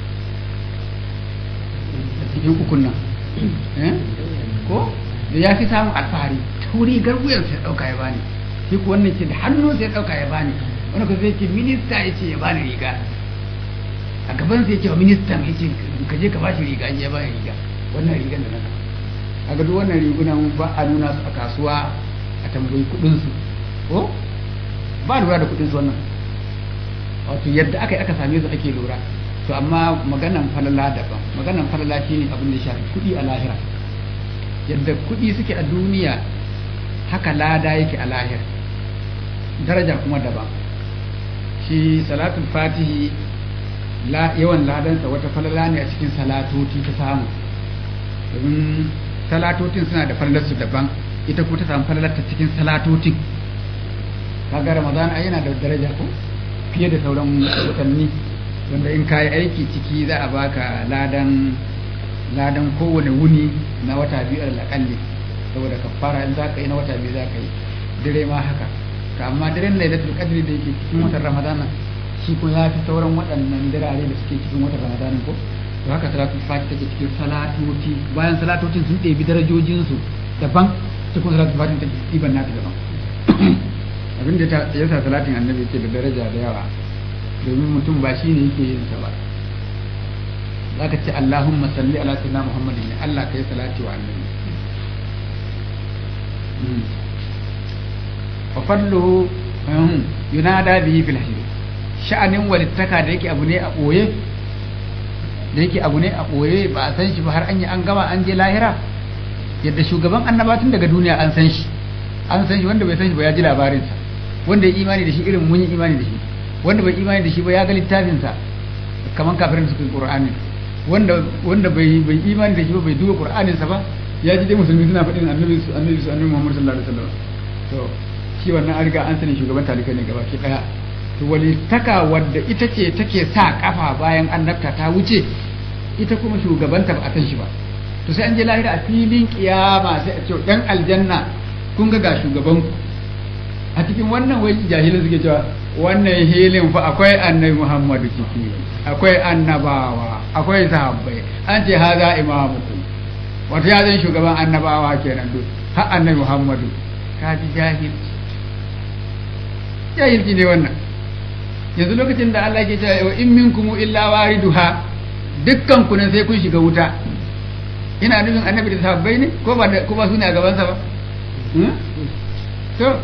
a cikin ukun nan ko da ya fi samun alfahari ta wuri rigar wuyansa ya ɗauka ya bani shi ko wannan ce da hannunsa ya ɗauka ya bani wani ko zai ce minista ya ce ya bani riga a gaban sai ce wa ministan ya ce ka je ka bashi riga ya bani riga wannan rigan da na a ga duk wannan rigunan ba a nuna su a kasuwa a tambayi kudin su ko ba lura da kudin su wannan wato yadda aka yi aka same su ake lura to amma maganan falala daban maganan falala shine abin da shafi kudi a lahira yadda kudi suke a duniya haka lada yake a lahira daraja kuma daban shi salatul fatihi yawan ladansa wata falala ne a cikin salatoti ta samu domin salatotin suna da falalarsu daban ita kuma ta samu falalar ta cikin salatotin kaga ramadan ai yana da daraja ko fiye da sauran watanni wanda in kayi aiki ciki za a baka ladan ladan kowane wuni na wata biyu alƙalli saboda kafara in za ka yi na wata biyu za ka yi dare ma haka to amma daren lailatul qadri da yake cikin watan ramadana shi ko ya fi sauran waɗannan dirare da suke cikin watan ramadanin ko to haka salatul fati take cikin salatoti bayan salatotin sun ɗebi darajojinsu daban cikin salatul fati take ɗiban nata daban abin da ya sa salatin annabi yake da daraja da yawa domin mutum ba shi ne yake yin sa ba za ka ce Allahumma salli ala sayyidina Muhammadin ne Allah ka yi salati wa annabi wa fadluhu yunada bihi fil hayy sha'anin walittaka da yake abu ne a ɓoye da yake abu ne a ɓoye ba a san shi ba har an yi an gama an je lahira yadda shugaban annabatun daga duniya an san shi an san shi wanda bai san shi ba ya ji labarinsa wanda ya imani da shi irin mun yi imani da shi wanda bai imani da shi ba ya ga littafinsa kamar kafirin suka yi qur'ani wanda wanda bai bai imani da shi ba bai duba qur'aninsa ba ya ji dai musulmi suna faɗin annabi su annabi su annabi Muhammad sallallahu alaihi wasallam to shi wannan an riga an sani shugaban talikai ne gaba ki daya to walittaka wadda ita ce take sa kafa bayan annabta ta wuce ita kuma shugabanta ba a san shi ba to sai an je lahira a filin kiyama sai a ce dan aljanna kun ga ga shugaban ku a cikin wannan wai jahilin suke cewa wannan hilin fa akwai annabi Muhammadu ciki akwai annabawa akwai sahabbai an ce haza imamukum wato ya zan shugaban annabawa kenan duk har annabi Muhammadu ka ji jahilci jahilci ne wannan yanzu lokacin da Allah ke cewa in minkum illa wariduha dukkan ku nan sai kun shiga wuta ina nufin annabi da sahabbai ne ko ba ko ba su ne a gaban sa ba to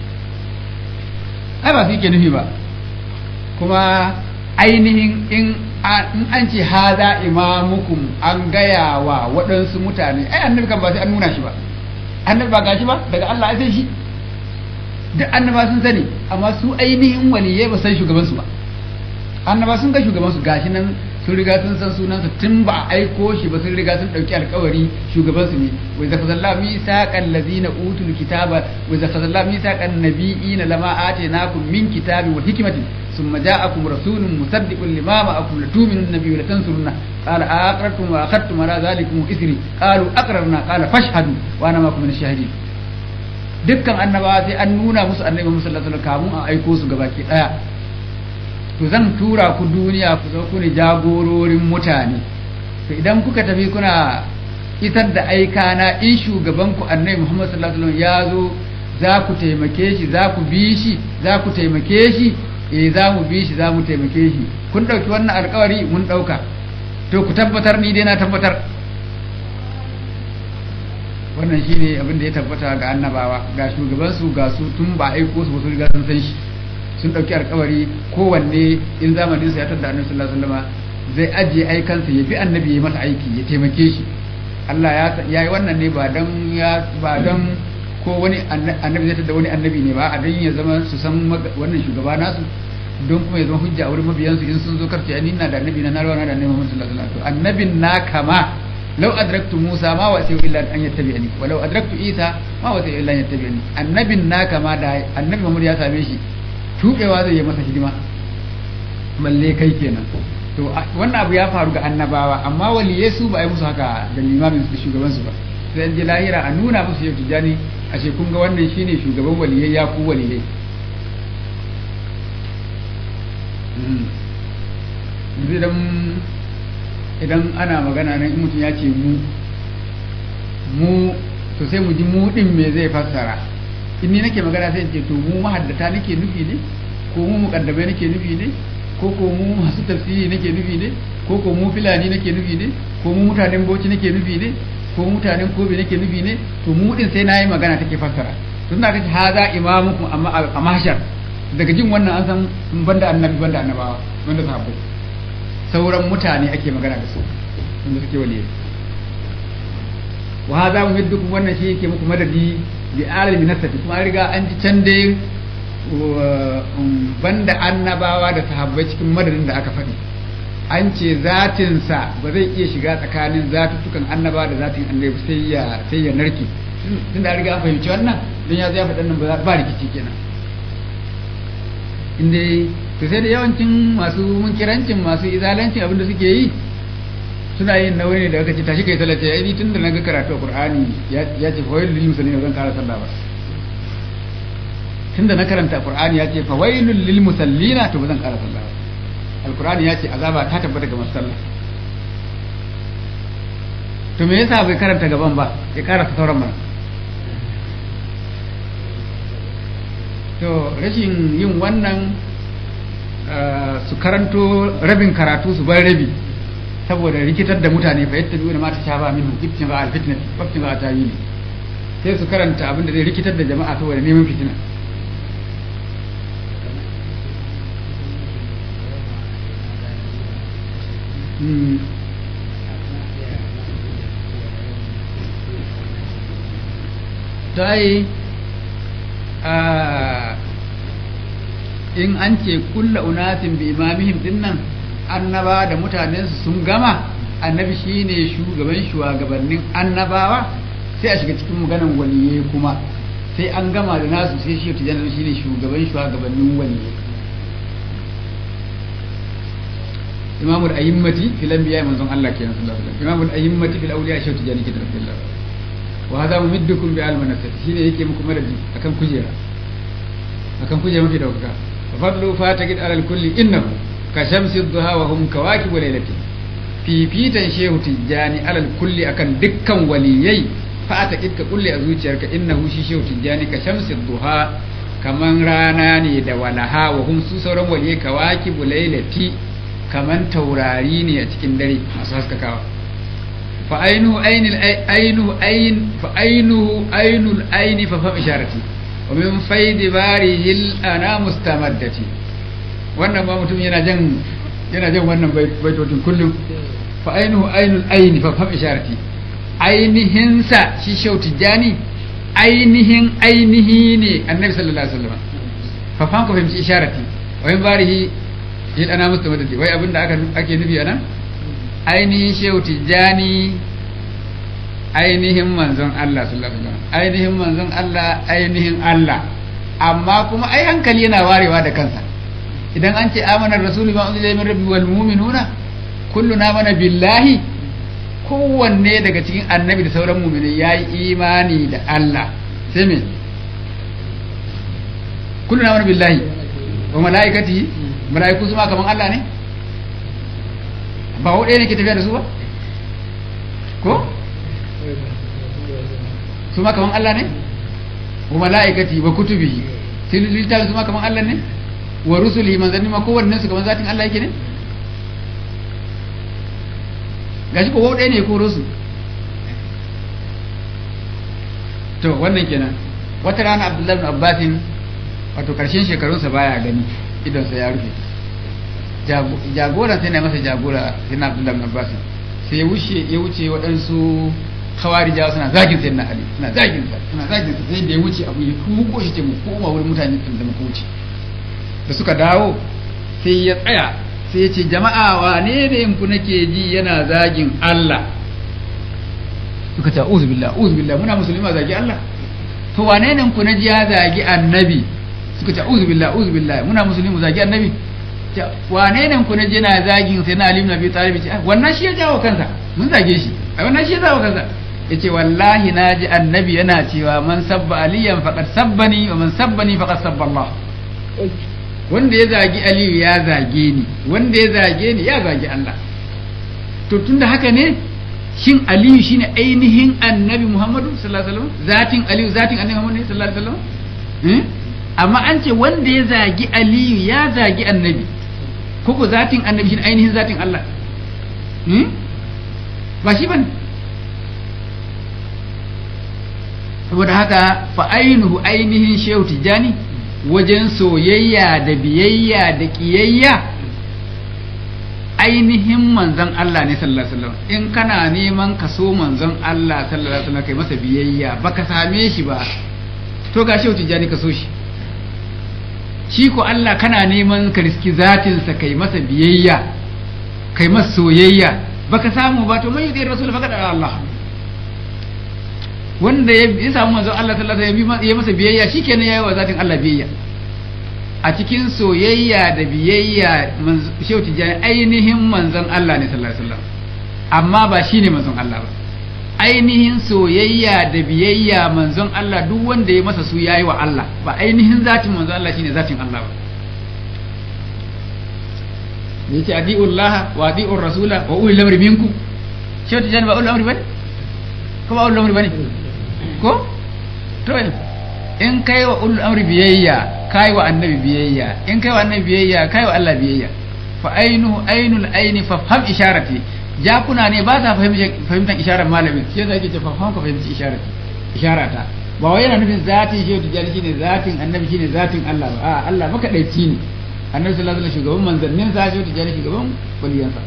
ai ba su yake nufi ba kuma ainihin in an ce haza imamukum an gaya wa waɗansu mutane ai annabi kan ba sai an nuna shi ba annabi ba gashi ba daga Allah sai shi duk annaba sun sani amma su ainihin waliyai ba san shugabansu ba annaba sun ga shugabansu gashi nan sun riga sun san sunansa tun ba a aiko shi ba sun riga sun dauki alkawari shugabansu ne wa idza khazalla misaqal ladina utul kitaba wa idza khazalla misaqan nabiyina lama atainakum min kitabi wa hikmatin thumma ja'akum rasulun musaddiqun lima ma'akum latu'minun nabiyyi wa tansurunna qala aqrartum wa akhadtum ala dhalikum isri qalu aqrarna qala fashhadu wa ana ma'akum min ash-shahidin dukkan annabawa sai an nuna musu annabi Muhammad sallallahu alaihi wasallam kamun a aiko su gabaki daya to zan tura ku duniya ku zo ku ne jagororin mutane to idan kuka tafi kuna isar da aika na in shugaban ku annabi Muhammad sallallahu alaihi wasallam ya zo za ku taimake shi za ku bi shi za ku taimake shi eh za mu bi shi za mu taimake shi kun ɗauki wannan alkawari mun ɗauka to ku tabbatar ni dai na tabbatar wannan shine abin da ya tabbata ga annabawa ga shugabansu ga su tun ba aiko su ba su riga sun san shi sun ɗauki alkawari kowanne in zamanin sa ya tada annabi sallallahu alaihi wasallam zai ajiye aikansa ya bi annabi ya masa aiki ya taimake shi Allah ya yi wannan ne ba dan ya ba dan ko wani annabi zai tada wani annabi ne ba a dan ya zama su san wannan shugaba nasu don kuma ya zama hujja a wurin mabiyansu in sun zo karce ni na da annabi na narwa na da annabi Muhammad sallallahu alaihi wasallam annabin na kama law adraktu Musa ma wasi illa an yattabi'ani wa law adraktu Isa ma wasi illa an yattabi'ani annabin na kama da annabi Muhammad ya same shi tubewa zai yi masa hidima balle kai kenan to wannan abu ya faru ga annabawa amma waliyai su ba a yi musu haka da limamin su shugaban su ba sai an je lahira a nuna musu yau tijani a ce kun ga wannan shine shugaban waliyai ya ku waliyai idan idan ana magana nan in mutum ya ce mu mu to sai mu ji mu din me zai fassara in ni nake magana sai in ce to mu mahaddata nake nufi ne ko mu muqaddamai nake nufi ne ko ko mu masu tafsiri nake nufi ne ko ko mu filani nake nufi ne ko mu mutanen bauchi nake nufi ne ko mutanen kobe nake nufi ne to mu din sai nayi magana take fassara tun da kace haza imamukum amma a mahshar daga jin wannan an san banda annabi banda annabawa banda sahabbai sauran mutane ake magana da su wanda suke waliyai wa haza mumiddukum wannan shi yake muku madadi bi alimi nasati kuma an riga an ji can dai banda annabawa da sahabbai cikin madadin da aka faɗi an ce zatinsa ba zai iya shiga tsakanin zatuttukan annabawa da zatin annabi sai ya sai ya narke tun da riga an fahimci wannan don ya zai faɗan nan ba rikici kenan inda to sai da yawancin masu munkirancin masu izalancin abinda suke yi suna yin nauyi ne da aka ce tashi kai sallah ai ni tun da na ga karatu a qur'ani ya ce fa wailul lil musallin zan kara sallah ba tunda na karanta qur'ani ya ce fa wailul lil musallina to ba zan kara sallah ba alqur'ani ya ce azaba ta tabbata ga masu sallah to me yasa bai karanta gaban ba ya karanta sauran mana to rashin yin wannan su karanto rabin karatu su bar rabi saboda rikitar da mutane fa yadda biyu da mata sha ba minhu ibtin ba alfitnati wabtin ba tawili sai su karanta abin da zai rikitar da jama'a saboda neman fitina ta yi in an ce kulla unasin bi imamihim dinnan annaba da mutanensu sun gama annabi shine shugaban shugabannin annabawa sai a shiga cikin maganan waliyai kuma sai an gama da nasu sai shi tijanar shine shugaban shugabannin waliyai imamul a'immati fil anbiya manzon Allah kenan sallallahu alaihi wasallam imamul a'immati fil awliya shi tijani kitab billah wa hadha mumiddukum bi almanasat shine yake muku madadi akan kujera akan kujera mafi dauka fadlu fataqid alal kulli innahu ka shamsi duha wa hum kawakib lailati fifitan shehu tijjani alal kulli akan dukkan waliyai fataqid ka kulli a zuciyarka innahu shi shehu tijjani ka shamsi duha kaman rana ne da walaha wa hum su sauran waliyai kawakib lailati kaman taurari ne a cikin dare masu haskakawa fa ainihu ainil ainihu ain fa ainihu ainul aini fa fam isharati wa min faidi barihil ana mustamaddati wannan ba mutum yana jan yana jan wannan baitocin kullum fa ainihu ainul aini fa fam isharati ainihin sa shi shauti jani ainihin ainihi ne annabi sallallahu alaihi wasallam fa fam ka fahimci isharati wa min barihi il ana mustamaddati wai abinda aka ake nufi anan ainihin shehu tijjani ainihin manzon Allah sallallahu alaihi wasallam ainihin manzon Allah ainihin Allah amma kuma ai hankali yana warewa da kansa idan an ce amana rasulu ma unzila min rabbi wal mu'minuna kulluna mana billahi kowanne daga cikin annabi da sauran mu'minai yayi imani da Allah sai me kulluna mana billahi wa malaikatihi malaiku su ma kaman Allah ne ba ɗaya ne ke tafiya da su ba ko su ma kaman Allah ne wa mala'ikati wa kutubihi sai littafin su ma kaman Allah ne wa rusulihi manzanni ma kowanne su kaman zatin Allah yake ne gashi ko ɗaya ne ko rusu to wannan kenan wata rana Abdullahi ibn Abbasin wato karshen shekarunsa baya gani idonsa ya rufe jagora sai na masa jagora sai na Abdullahi ibn Abbasin sai ya wuce ya wuce waɗansu khawarijawa suna zagin sai na Ali suna zagin sa suna zagin sa sai da ya wuce abu ya kuko shi ce mu koma wurin mutane da muka wuce da suka dawo sai ya tsaya sai ya ce jama'a wane ne ku nake ji yana zagin Allah suka ce uzu billah uzu billah muna musulma zagi Allah to wane ne ku naji ya zagi annabi suka ce uzu billah uzu billah muna musulmi zagi annabi wane ne ku naji yana zagin sai na Ali ibn Abi Talib ce wannan shi ya jawo kansa mun zage shi ai wannan shi ya jawo kansa yace wallahi naji annabi yana cewa man sabba aliyan faqad sabbani wa man sabbani faqad sabba Allah wanda ya zagi Aliyu ya zage ni wanda ya zage ni ya zagi Allah to tunda haka ne shin Aliyu shine ainihin annabi Muhammadu sallallahu alaihi wasallam zatin Aliyu zatin annabi Muhammadu sallallahu alaihi wasallam amma an ce wanda ya zagi Aliyu ya zagi annabi koko zatin annabi shine ainihin zatin Allah ba shi bane saboda haka fa ainihu ainihin shehu tijani wajen soyayya da biyayya da kiyayya ainihin manzon Allah ne sallallahu alaihi wasallam in kana neman ka so manzon Allah sallallahu alaihi wasallam kai masa biyayya baka same shi ba to ga shehu tijani ka so shi shi ko Allah kana neman ka riski zatin sa kai masa biyayya kai masa soyayya baka samu ba to mai yudai rasul faqad Allah wanda ya samu manzon Allah sallallahu alaihi wasallam ya masa biyayya shikenan yayi wa zatin Allah biyayya a cikin soyayya da biyayya shehu tijani ainihin manzon Allah ne sallallahu alaihi wasallam amma ba shine manzon Allah ba ainihin soyayya da biyayya manzon Allah duk wanda ya masa su yayi wa Allah ba ainihin zatin manzon Allah shine zatin Allah ba yace adi'ullah wa adi'ur rasula wa ulil amri minkum shehu tijani ba ulil amri bane ko ba ulil amri bane ko to in kai wa ulul amri biyayya kai wa annabi biyayya in kai wa annabi biyayya kai wa Allah biyayya fa ainu ainul aini fa faham isharati jakuna ne ba sa fahimtar isharar malamin shi yasa yake ce fa faham ka fahimci isharati isharata ba wai yana nufin zatin shi tijani shine zatin annabi shine zatin Allah ba a Allah makadaici ne annabi sallallahu alaihi wasallam shugaban manzannin sa shi tijani shugaban waliyansa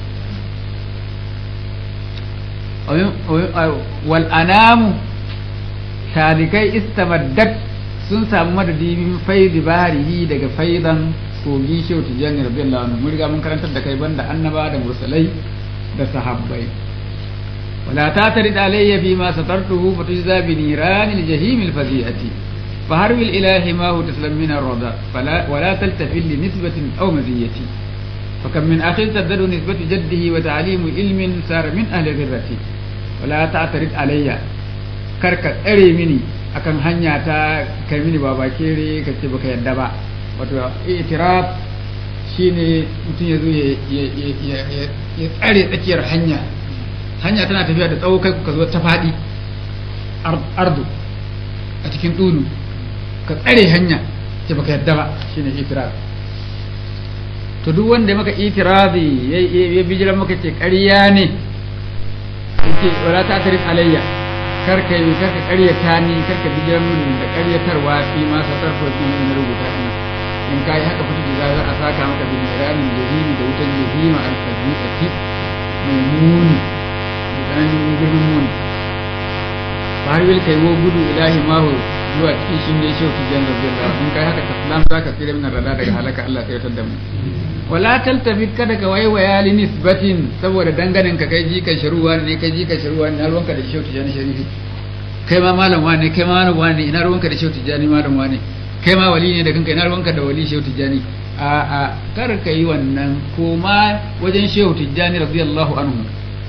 wal anamu talikai istamaddat sun samu madadi min faidi baharihi daga faidan kogin shehu tijjani radiyallahu anhu mun riga mun karantar da kai banda annaba da mursalai da sahabbai wala ta tarid alayya fi ma satartuhu fa tujza bi niranil jahimil faziyati fa harwil ilahi ma hu taslam min ar-rada fala wala taltafil li nisbatin aw maziyati فكم من أخ تزداد نسبة جده وتعليم علم صار من أهل غرتي ولا تعترض علي karka tsare mini akan hanya ta kai mini baba kere ka ce baka yadda ba wato itiraf shine mutum ya zo ya tsare tsakiyar hanya hanya tana tafiya da tsawo kai ka zo ta faɗi ardu a cikin ɗulu ka tsare hanya ce baka yadda ba shine itiraf to duk wanda maka itirazi ya bijiran maka ce ƙarya ne yake wala ta tarif alayya karka yi karka karyata ni karka bijiran mun da karyatarwa fi ma sa tarfa fi min rubuta ina in kai haka fito da za a saka maka bin ranin jahimi da wutan jahima al-fazilati mai muni da tsananin girman muni har wil kai wo gudu ilahi mahu zuwa cikin shi ne shehu tijan radiyallahu in kai haka taslam zaka tsira min rada daga halaka Allah sai ya tada mu wala taltafit kada ka waiwaya li nisbatin saboda danganin ka kai jikan sharuwa ne kai jikan sharuwa ne na ruwanka da shehu tijani sharifi kai ma malam wane kai ma malam wane ina ruwanka da shehu tijani malam wane kai ma wali ne da kanka ina ruwanka da wali shehu tijani a a kar ka yi wannan ko ma wajen shehu tijani radiyallahu anhu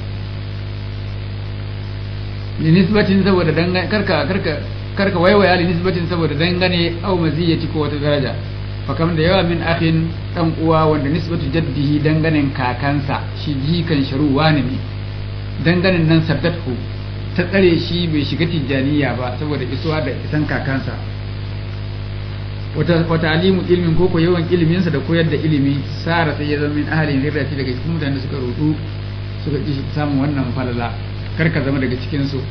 li nisbatin saboda dangane karka karka karka waiwaya li nisbatin saboda dangane au maziyati ko wata daraja fakam da yawa min akhin dan uwa wanda nisbatu jaddihi danganen kakansa shi jikan sharuwa ne ne danganen nan saddatu ta tsare shi bai shiga tijjaniya ba saboda isuwa da isan kakansa wata alimu ilmin ko ko yawan iliminsa da koyar da ilimi sara sai ya zama min ahalin rirrati daga cikin mutane suka rudu suka ki samun wannan falala kar ka zama daga cikin su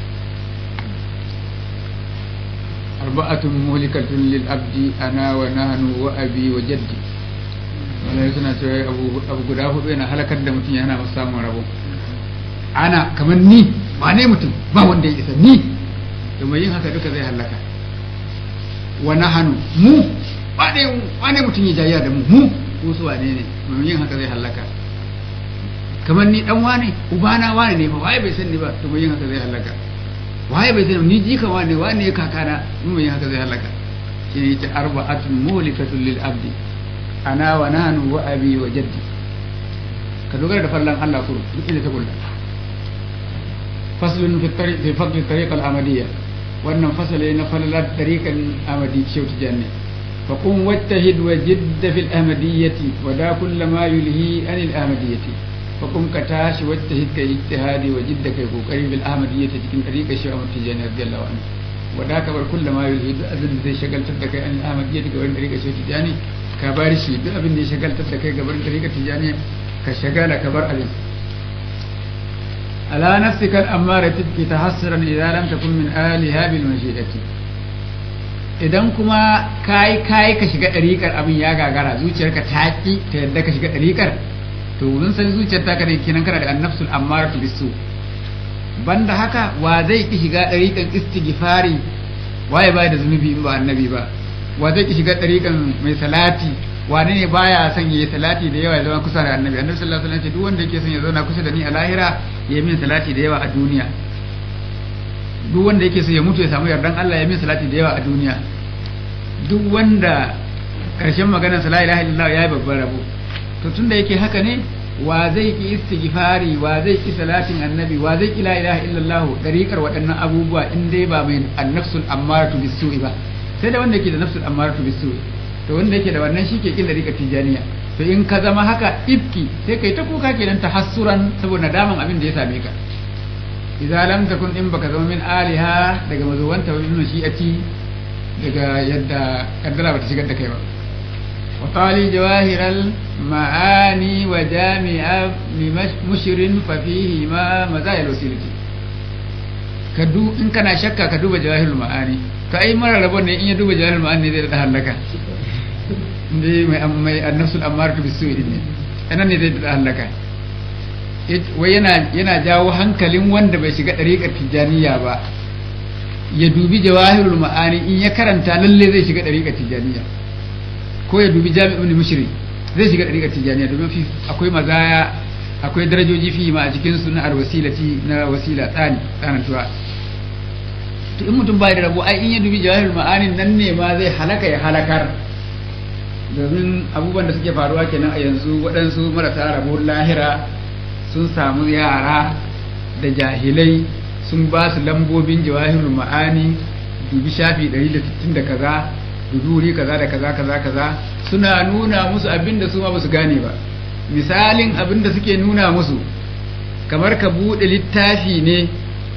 arba'atun muhlikatun lil abdi ana wa nahnu wa abi wa jaddi wannan suna cewa abu abu guda hudu yana halakar da mutum yana masa samun rabo ana kamar ni ba ne mutum ba wanda ya isa ni da mai yin haka duka zai halaka wa nahanu mu wane wane mutum ya jayya da mu mu ko su wane ne mai yin haka zai halaka kamar ni dan wane ubana wane ne fa waye bai san ni ba to mai yin haka zai halaka waye bai san ni jika wane wane ya kakana in mai yin haka zai halaka shi ne yace arba'atun mulikatun lil abdi ana wa nahnu wa abi wa jaddi ka dogara da fallan Allah kuru duk inda ta kulla faslun fi tariq fi fadl tariq al amadiyya wannan fasale na falalar tariqan amadi shauti janne fa qum wattahid wa jidd fi al ahmadiyyati wa da kull ma yulhi an al ahmadiyyati fa qum ka tashi wattahid ka ijtihadi wa jidd kai kokari bil ahmadiyyati cikin tariqa shi Ahmad Tijani radiyallahu anhu wa da ka bar kull ma yulhi duk abin da zai shagaltar da kai an al ahmadiyyati ga wannan tariqa shauti jani ka bar shi duk abin da ya shagaltar da kai ga wannan tariqa tijani ka shagala ka bar abin على نفسك الأمارة تبكي تحسرا إذا لم تكن من آلها بالمشيئة idan kuma kai kai ka shiga ɗariƙar abin ya gagara zuciyarka ta ki ta yadda ka shiga ɗariƙar to mun san zuciyar ta kare kenan kana da annafsul ammaratu bisu banda haka wa zai ki shiga ɗariƙar istighfari waye bai da zunubi in ba annabi ba wa zai ki shiga ɗariƙar mai salati wane ne baya son yayi salati da yawa ya zama kusa da annabi annabi sallallahu alaihi wasallam ce duk wanda yake son ya zauna kusa da ni a lahira ya min salati da yawa a duniya duk wanda yake son ya mutu ya samu yardan Allah ya min salati da yawa a duniya duk wanda karshen maganar sa la ilaha illallah yayi babban rabo to tunda yake haka ne wa zai ki istighfari wa zai ki salatin annabi wa zai ki la ilaha illallah dariƙar waɗannan abubuwa in dai ba mai annafsul ammaratu bisu'i ba sai da wanda yake da nafsul ammaratu bisu'i to wanda yake da wannan shi ke kin dariƙar tijaniya to in ka zama haka ifki sai kai ta kuka kenan tahassuran saboda nadaman abin da ya same ka idza lam takun in baka zama min aliha daga mazuwanta wa min shi'ati daga yadda kaddara bata shigar da kai ba wa qali jawahiral ma'ani wa jami'a mushrin fa fihi ma mazayil wasilati ka du in kana shakka ka duba jawahirul ma'ani to ai mara rabon ne in ya duba jawahirul ma'ani ne zai da halaka ne mai mai annafsul ammaratu bisu'i ne anan ne zai da halaka wai yana yana jawo hankalin wanda bai shiga dariƙar tijaniya ba ya dubi jawahirul ma'ani in ya karanta lalle zai shiga dariƙar tijaniya ko ya dubi jami'ul mushri zai shiga dariƙar tijaniya domin fi akwai mazaya akwai darajoji fi ma a cikin su na alwasilati na wasila tsani tsanantuwa to in mutum bai da rabo ai in ya dubi jawahirul ma'ani nan ne ma zai halaka ya halakar domin abubuwan da suke faruwa kenan a yanzu waɗansu marasa rabo lahira sun samu yara da jahilai sun ba su lambobin jawahirul ma'ani dubi shafi 160 da kaza dubi wuri kaza da kaza kaza kaza suna nuna musu abin da su ma ba su gane ba misalin abin da suke nuna musu kamar ka buɗe littafi ne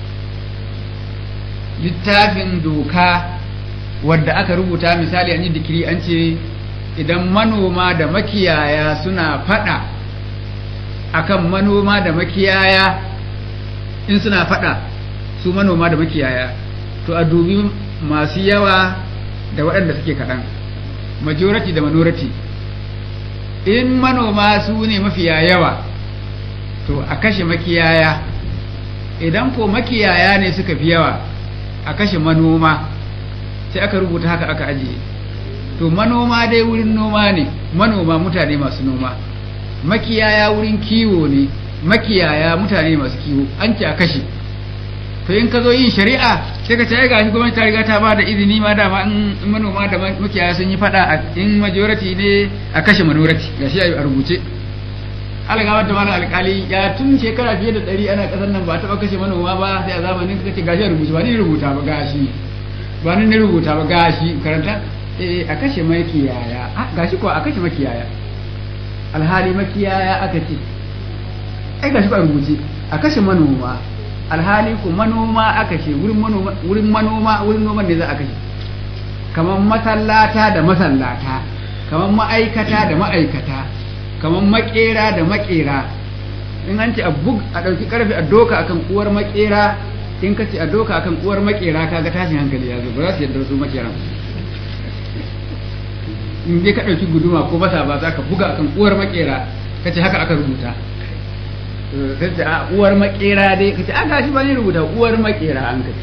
littafin doka wadda aka rubuta misali an yi dikiri an ce idan manoma da makiyaya suna fada akan manoma da makiyaya in suna fada su manoma da makiyaya to a dubi masu yawa da waɗanda suke kaɗan majority da minority in manoma su ne mafiya yawa to a kashe makiyaya idan ko makiyaya ne suka fi yawa a kashe manoma sai aka rubuta haka aka ajiye to manoma dai wurin noma ne manoma mutane masu noma makiyaya wurin kiwo ne makiyaya mutane masu kiwo an ce a kashe to in ka zo yin shari'a sai ka ce ai gashi gwamnati ta riga ta ba da izini ma dama in manoma da makiyaya sun yi fada in majority ne a kashe minority gashi a rubuce algawar da malam alkali ya tun shekara fiye da ɗari ana ƙasar nan ba taɓa kashe manoma ba sai a zamanin ka ce gashi a rubuce ba ni rubuta ba gashi ba ni rubuta ba gashi karanta eh a kashe makiyaya gashi ko a kashe makiyaya alhali makiyaya aka ce ai gashi ba rubuce a kashe manoma alhali ko manoma aka ce wurin manoma wurin manoma wurin noman ne za a kashe kamar masallata da masallata kamar ma'aikata da ma'aikata kamar makera da makera in an ce a bug a ɗauki ƙarfe a doka akan uwar makera in ka ce a doka akan uwar makera kaga tashin hankali ya zo ba za su yadda su makeran in dai ka ɗauki guduma ko basa ba za ka buga akan uwar makera ka ce haka aka rubuta sai ce a uwar makera dai ka ce a gashi ba ni rubuta uwar makera an ka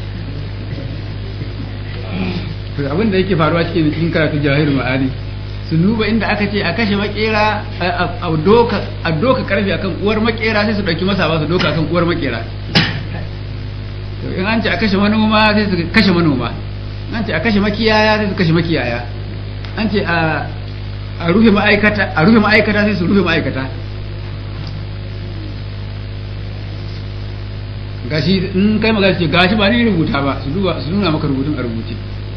ce to abin da yake faruwa cikin cikin karatu jahil ma'ani su duba inda aka ce a kashe makera a doka a doka karfe akan uwar makera sai su dauki masa ba su doka akan uwar makera to in an ce a kashe manoma sai su kashe manoma an ce a kashe makiyaya sai su kashe makiyaya an ce a a rufe ma'aikata a rufe ma'aikata sai su rufe ma'aikata gashi in kai magana ce gashi ba ni rubuta ba su duba su nuna maka rubutun a rubuce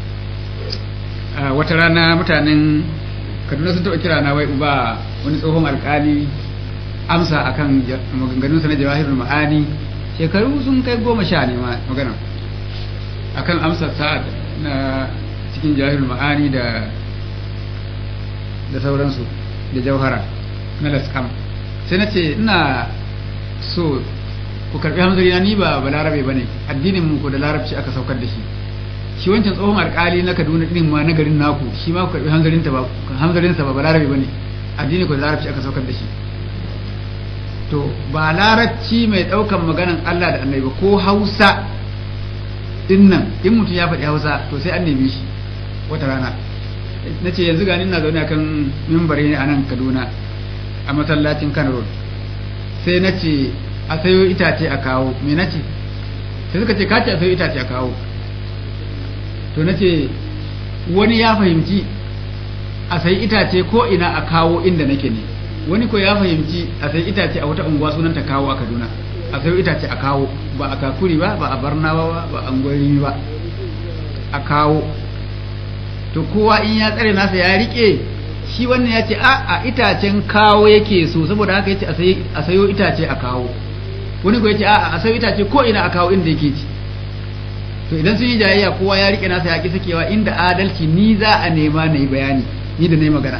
wata rana mutanen kaduna sun taɓa kira na wai uba wani tsohon alkali amsa akan maganganunsa na jawahirul ma'ani shekaru sun kai goma sha ne magana akan amsa sa'ad na cikin jawahirul ma'ani da da sauransu da jauhara na laskam sai na ce ina so ku karbi hamzari na ni ba balarabe ba ne addinin mu ko da larabci aka saukar da shi shi wancan tsohon alkali na kaduna din ma na garin naku shi ma ku karbi hamzarinta ba hamzarinsa ba balarabe ba ne addini ko da larabci aka saukar da shi to ba larabci mai daukan maganan Allah da annabi ba ko hausa din nan in mutum ya faɗi hausa to sai an neme shi wata rana na ce yanzu gani na zaune akan mimbari ne a nan kaduna a masallacin kano road sai na ce a sayo itace a kawo me na ce sai suka ce kace a sayo itace a kawo to na ce wani ya fahimci a sayi itace ko ina a kawo inda nake ne wani ko ya fahimci a sayi itace a wata unguwa sunan ta kawo a kaduna a sayo itace a kawo ba a kakuri ba ba a barnawa ba ba a angwari ba a kawo to kowa in ya tsare nasa ya rike shi wannan ya ce a a itacen kawo yake so saboda haka yace a sayo itace a kawo wani ko yace a a sayo itace ko ina a kawo inda yake ci to idan sun yi jayayya kowa ya rike nasa ya ki sakewa inda adalci ni za a nema na yi bayani ni da na yi magana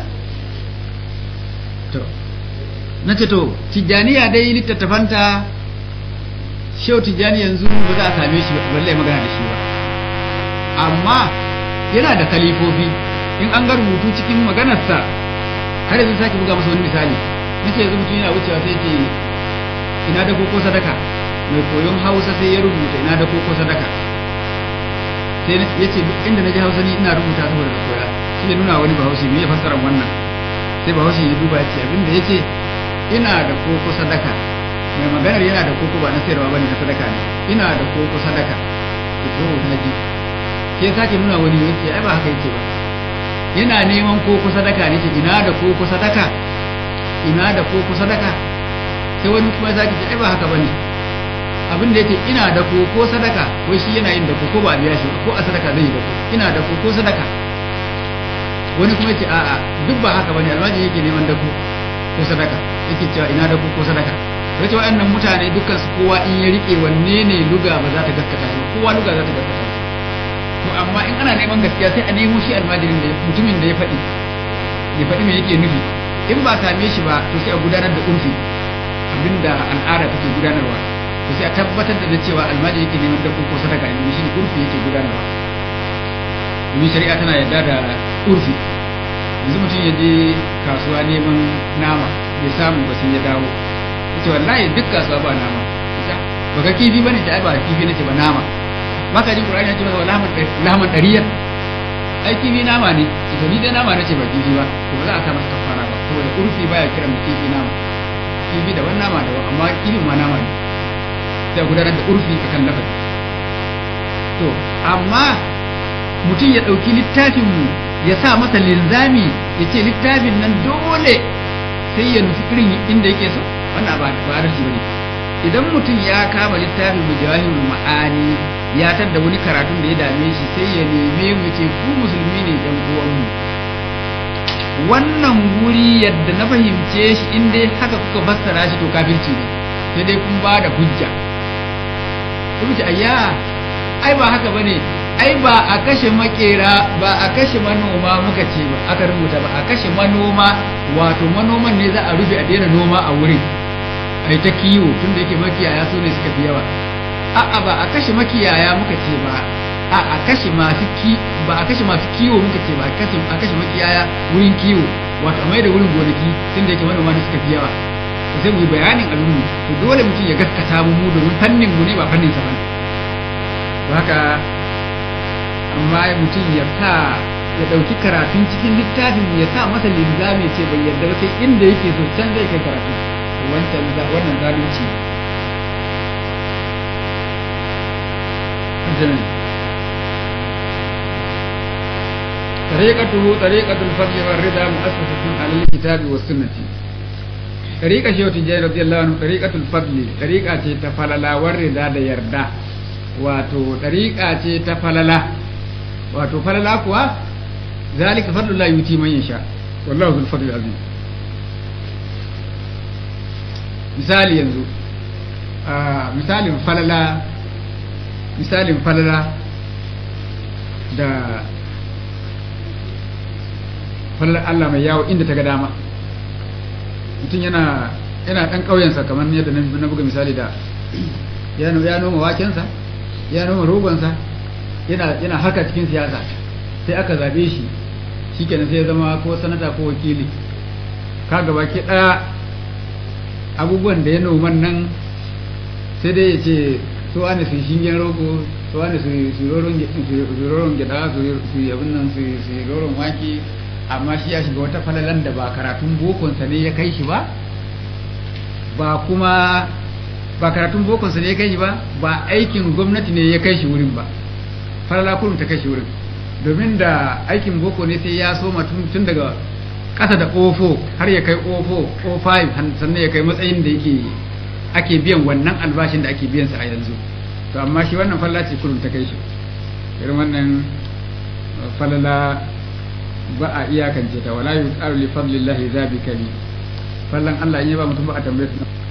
to na ce to tijjaniya dai littattafanta shau tijjani yanzu ba za a same shi balle magana da shi ba amma yana da kalifofi in an ga rubutu cikin maganarsa har yanzu sake buga masa wani misali nace yanzu mutum yana wucewa sai ce ina da koko sadaka mai koyon hausa sai ya rubuta ina da koko sadaka sai ya ce duk inda na ji hausa ni ina rubuta saboda da koya shi ne nuna wani bahaushe me ya fassara wannan sai bahaushe ya duba ya ce abinda ya ce ina da koko sadaka mai maganar yana da koko ba na sayarwa bane na sadaka ne ina da koko sadaka ki to na ji sai sake nuna wani yace ai ba haka yake ba yana neman koko sadaka ne ce ina da koko sadaka ina da koko sadaka sai wani kuma zaki ce ai ba haka bane abin da yake ina da koko sadaka wai shi yana yin da koko ba biya shi ko a sadaka zai yi da koko ina da koko sadaka wani kuma yace a'a duk ba haka bane almaji yake neman da ko sadaka yake cewa ina da koko sadaka to ce wa'annan mutane dukkan su kowa in ya rike wanne ne luga ba za ta gaskata shi kowa luga za ta gaskata shi to amma in ana neman gaskiya sai a nemo shi almajirin da mutumin da ya faɗi ya faɗi me yake nufi in ba same shi ba to sai a gudanar da urfi abinda al'ada take gudanarwa to sai a tabbatar da cewa almajiri yake neman dabbo ko sadaka in shi urfi yake gudanarwa domin shari'a tana yarda da urfi yanzu mutum ya je kasuwa neman nama bai samu ba sai ya dawo ita wallahi duk kasuwa ba nama ita baka kifi bane ta ai ba kifi nace ba nama maka jin qur'ani yace masa lahman lahman dariyar ai kifi nama ne ita ni dai nama nace ba kifi ba to ba za a sa masa kafara ba saboda urfi baya kiran mu kifi nama kifi da wannan nama da amma kifi ma nama ne sai gudanar da urfi akan lafazi to amma mutum ya ɗauki littafin mu ya sa masa linzami ya ce littafin nan dole sai ya nufi irin inda yake so wannan ba ba adalci bane idan mutum ya kama littafin mujahidul ma'ani ya tadda wani karatun da ya dame shi sai ya neme mu ce ku musulmi ne dan uwanmu wannan guri yadda na fahimce shi in dai haka kuka fassara shi to kafirci ne sai dai kun ba da hujja kuma ce ayya ai ba haka bane ai ba a kashe makera ba a kashe manoma muka ce ba aka rubuta ba a kashe manoma wato manoman ne za a rufe a daina noma a wurin ai ta kiwo tunda yake makiyaya su ne suka fi yawa a'a ba a kashe makiyaya muka ce ba a a kashe masu ki ba a kashe masu kiwo muka ce ba a kashe a kashe makiyaya wurin kiwo wato a maida wurin gonaki tunda yake manoma ne suka fi yawa to sai mu yi bayanin abin mu to dole mutum ya gaskata mu mu domin fannin mu ne ba fannin sa ba haka amma mutum ya sa ya ɗauki karatun cikin littafin ya sa masa linzami ce bai yarda ba sai inda yake so can zai kai karatu wancan wannan zalunci طريقته طريقة الفضل والرضا مؤسسة على الكتاب والسنة طريقة شيخ تجاري رضي الله عنه طريقة الفضل طريقة تفللا والرضا دا يردا wato ɗariƙa ce ta falala wato falala kuwa zalika fadlu la yuti man yasha wallahu zul fadli azim misali yanzu misalin falala misalin falala da falalar Allah mai yawo inda ta ga dama mutum yana yana ɗan ƙauyensa kamar yadda na buga misali da ya noma wakensa ya noma rogonsa yana yana haka cikin siyasa sai aka zabe shi shikenan sai ya zama ko sanata ko wakili ka gaba ke daya abubuwan da ya noman nan sai dai ya ce su wani su shingen rogo su wani su roron gyada su yi abin nan su yi roron wake amma shi ya shiga wata falalan da ba karatun bokonsa ne ya kai shi ba ba kuma ba karatun bokonsa ne ya kai shi ba ba aikin gwamnati ne ya kai shi wurin ba falala kullum ta kai shi wurin domin da aikin boko ne sai ya soma tun daga ƙasa da ofo har ya kai ofo o5 sannan ya kai matsayin da yake ake biyan wannan albashin da ake biyan sa a yanzu to amma shi wannan falala ce kullum ta kai shi irin wannan falala ba a iyakance ta wala yuqalu li fadlillahi zabikali fallan Allah in ya ba mutum ba a tambaye